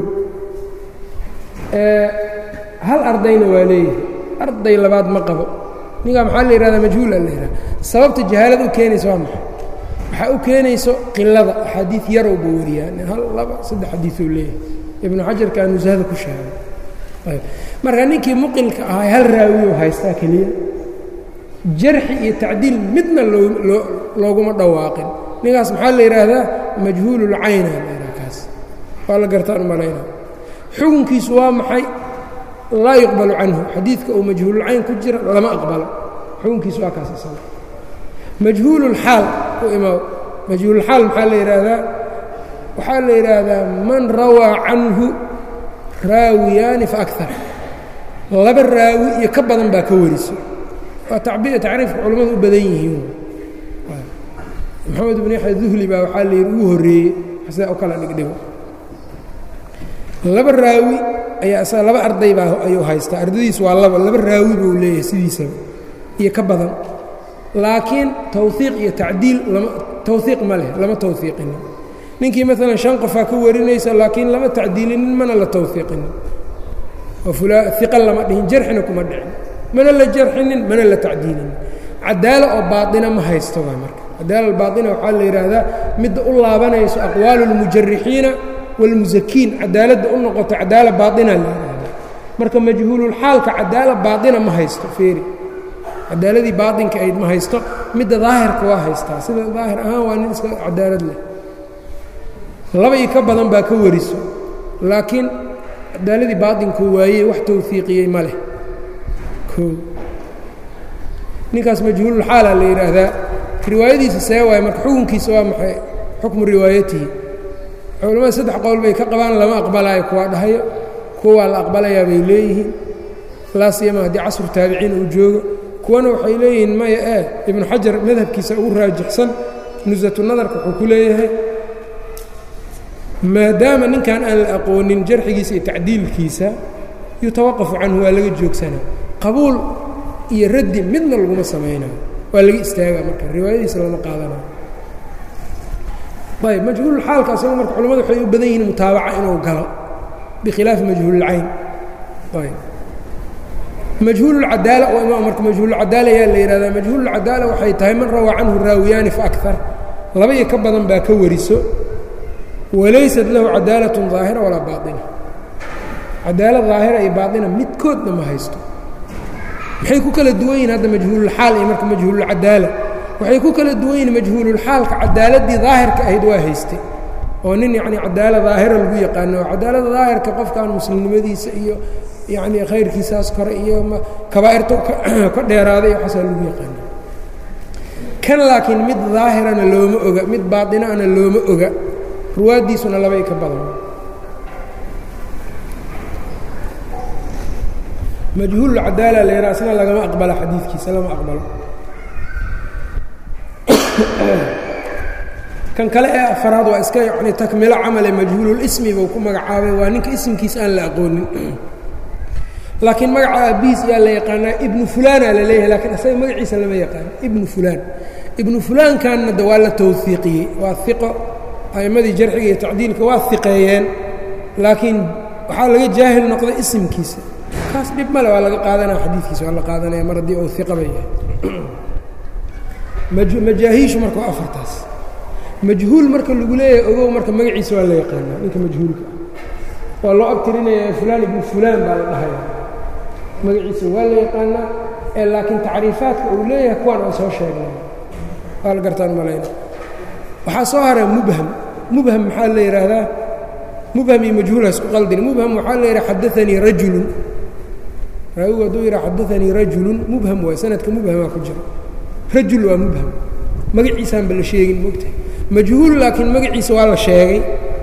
Speaker 1: hal ardayna waa leeyahay arday labaad ma qabo ninkaa maxaa la yihahdaa majhuula la yihahda sababta jahaalada u keenaysa waa maxay waxaa u keenayso qilada axaadiid yarowba wariyaa nin hal laba saddex xadiiuu leeyahay ibnu xajarkaa nusahada ku sheegay marka ninkii muqilka ahaa hal raawiyo haystaa keliya jarxi iyo tacdiil midna looguma dhawaaqin ninkaas maxaa la yidhaahdaa majhuululcayna la yidhaha kaas waa la gartaan u malayna xukunkiisu waa maxay laa yuqbalu canhu xadiidka uu majhuululcayn ku jira lama aqbalo xukunkiisu waa kaas isaga majhuululxaal u imaa majhuululxaal maxaa la yidhaahdaa waxaa la yidhaahdaa man rawaa canhu raawiyaani fa akar laba raawi iyo ka badan baa ka wariso waa tacriifka culimmadu u badan yihiin maxamed ibn yaxya duhli baa waxaa la yidhi ugu horreeyey sidaa u kala dhigdhigo laba raawi ayaa isaga laba arday baa ayuu haystaa ardadiisu waa laba laba raawi buu leeyahay sidiisaba iyo ka badan laakiin towhiiq iyo tacdiil lama towhiiq ma leh lama towhiiqinin ninkii maalan shan qofaa ka warinaysa laakiin lama tacdiilinin mana la towhiiqinin oo iqa lama dhihin jarxina kuma dhicin mana la jarxinin mana la tacdiilinin cadaalo oo baaina ma haysto waa marka cadaala baaina waxaa la yidhaahdaa midda u laabanayso aqwaalu اlmujarixiina wاlmusakiin cadaaladda u noqoto cadaala baaina la yidhaahda marka majhuululxaalka cadaala baaina ma haysto feeri cadaaladii baainka ayd ma haysto midda daahirka waa haystaa sida daahir ahaan waa nin iska cadaalad leh laba iyo ka badan baa ka wariso laakiin cadaaladii baainkuu waayey wax towfiiqiyey ma leh ninkaas majhuululxaala la yidhaahdaa riwaayadiisa see waay marka xukunkiisa waa maxay xukmu riwaayatihi culamada saddex qowl bay ka qabaan lama aqbalaayo kuwaa dhahayo kuwaa la aqbalayaa bay leeyihiin laasiyama haddii casru taabiciin uu joogo kuwana waxay leeyihiin maya ee ibnu xajar madhabkiisa ugu raajixsan nusatu nadarka wuxuu ku leeyahay maadaama ninkan aan la aqoonin jarxigiisa iyo tacdiilkiisa yutawaqafu canhu waa laga joogsanaa qabuul iyo raddi midna laguma samaynayo waa laga istaagaa marka riwaayadiisa lama qaadanayo ayb majhuululxaalka asago marka culamadu waxay u badan yihiin mutaabaca inuu galo bikhilaafi majhuululcayn ayb majhuululcadaala oo marka majhuululcadaala ayaa la yihahdaa majhuululcadaala waxay tahay man rawaa canhu raawiyaani fa akar laba iyo ka badan baa ka wariso walaysat lahu cadaalatun daahira walaa baaina cadaalad daahira iyo baaina midkoodna ma haysto maxay ku kala duwan yihin hadda majhuululxaal iyo marka majhuululcadaala waxay ku kala duwan yihin majhuululxaalka cadaaladii daahirka ahayd waa haystay oo nin yacni cadaala daahira lagu yaqaano oo cadaalada daahirka qofkan muslimnimadiisa iyo yacni khayrkiisaas kore iyo kabaa'irta ka dheeraaday iyo waxaasaa lagu yaqaana kan laakiin mid daahirana looma oga mid baainaana looma oga ruwaaddiisuna labay ka badan majhuululcadaala la yidhaha isna lagama aqbala xadiidkiisa lama aqbalo kan kale ee afaraad waa iska yani takmilo camale majhuululismi buu ku magacaabay waa ninka isimkiisa aan la aqoonin laakiin magaca aabbihiis yaa la yaqaanaa ibnu fulaana la leeyahay lakiin isaga magaciisa lama yaqaano ibnu fulaan ibnu fulaankanna de waa la towhiiqiyey waa iqo a'immadii jarxiga iyo tacdiilka waa iqeeyeen laakiin waxaa laga jaahil noqday isimkiisa kaas dhib male waa laga qaadanaya xadiidkiisa waa la qaadanaya mar haddii uu iqaba yahay majaahiishu marka waa afartaas majhuul marka lagu leeyahay ogow marka magaciisa waa la yaqaanaa ninka majhuulka ah waa loo abtirinaya fulaan ibnu fulaan baa la dhahaya magaciisa waa la yaqaanaa ee laakiin tacriifaadka uu leeyahay kuwaan aan soo sheegnay waa la gartaan malayna waxaa soo haray mubham mubham maxaa la yidhaahdaa mubham iyo majhuul hasku qaldin mubham waxaa la yidhaha xadaanii rajulun raawigu hadduu yidhaha xadaanii rajulun mubham waay sanadka mubhamaa ku jira rajul waa mubham magaciisaanba la sheegin mogtahay majhuul laakiin magaciisa waa la sheegay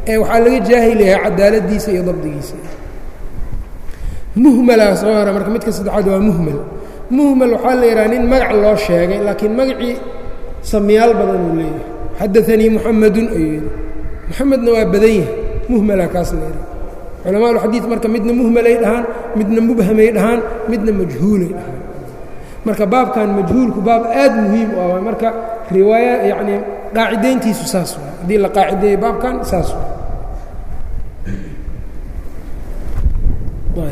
Speaker 1: ee waxaa laga jaahil yahay cadaaladiisa iyo dabdigiisa muhmalaa soo hora marka midka saddexaad waa muhmal muhmal waxaa la yidhaha nin magac loo sheegay laakiin magacii samiyaal badan uu leeyahay xadaanii muxamedun ayuu yidhi muxamedna waa badan yahay muhmalaa kaas la yidhaha culamaaulxadiid marka midna muhmalay dhahaan midna mubhamay dhahaan midna majhuulay dhahaan marka baabkan majhuulku baab aad muhiim u ah marka riwaaya yacnii qaacidayntiisu saas waa haddii la qaacideeyo baabkan saas waa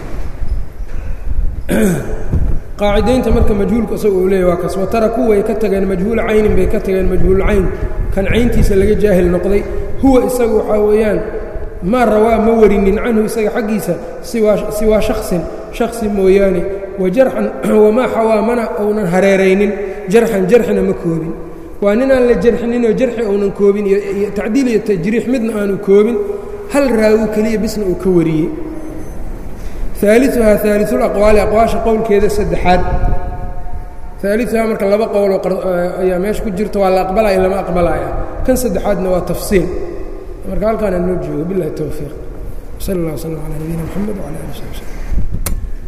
Speaker 1: qaacidaynta marka majhuulku isaga uu leeyay waa kaas watarakuu way ka tageen majhuula caynin bay ka tageen majhuul cayn kan cayntiisa laga jaahil noqday huwa isagu waxaa weeyaan maa rawaa ma warinin canhu isaga xaggiisa siwaa shaksin shaksi mooyaane wajarxan wamaa xawaa mana ounan hareeraynin jarxan jarxina ma koobin waa ninaan la jarxininoo jarxi ounan koobin iyo tacdiil iyo tajriix midna aanu koobin hal raawi keliya bisna uu ka wariyey aaliuhaa aaliulaqwaali aqwaasha qowlkeeda saddexaad aaliuhaa marka laba qowloo ayaa meesha ku jirta waa la aqbalaya lama aqbalaya kan saddexaadna waa tafsiil marka halkaan aan noo joogo bilahi towfiiq sal اllah wslm calaa nabiyina mxamed wcala ali sab slm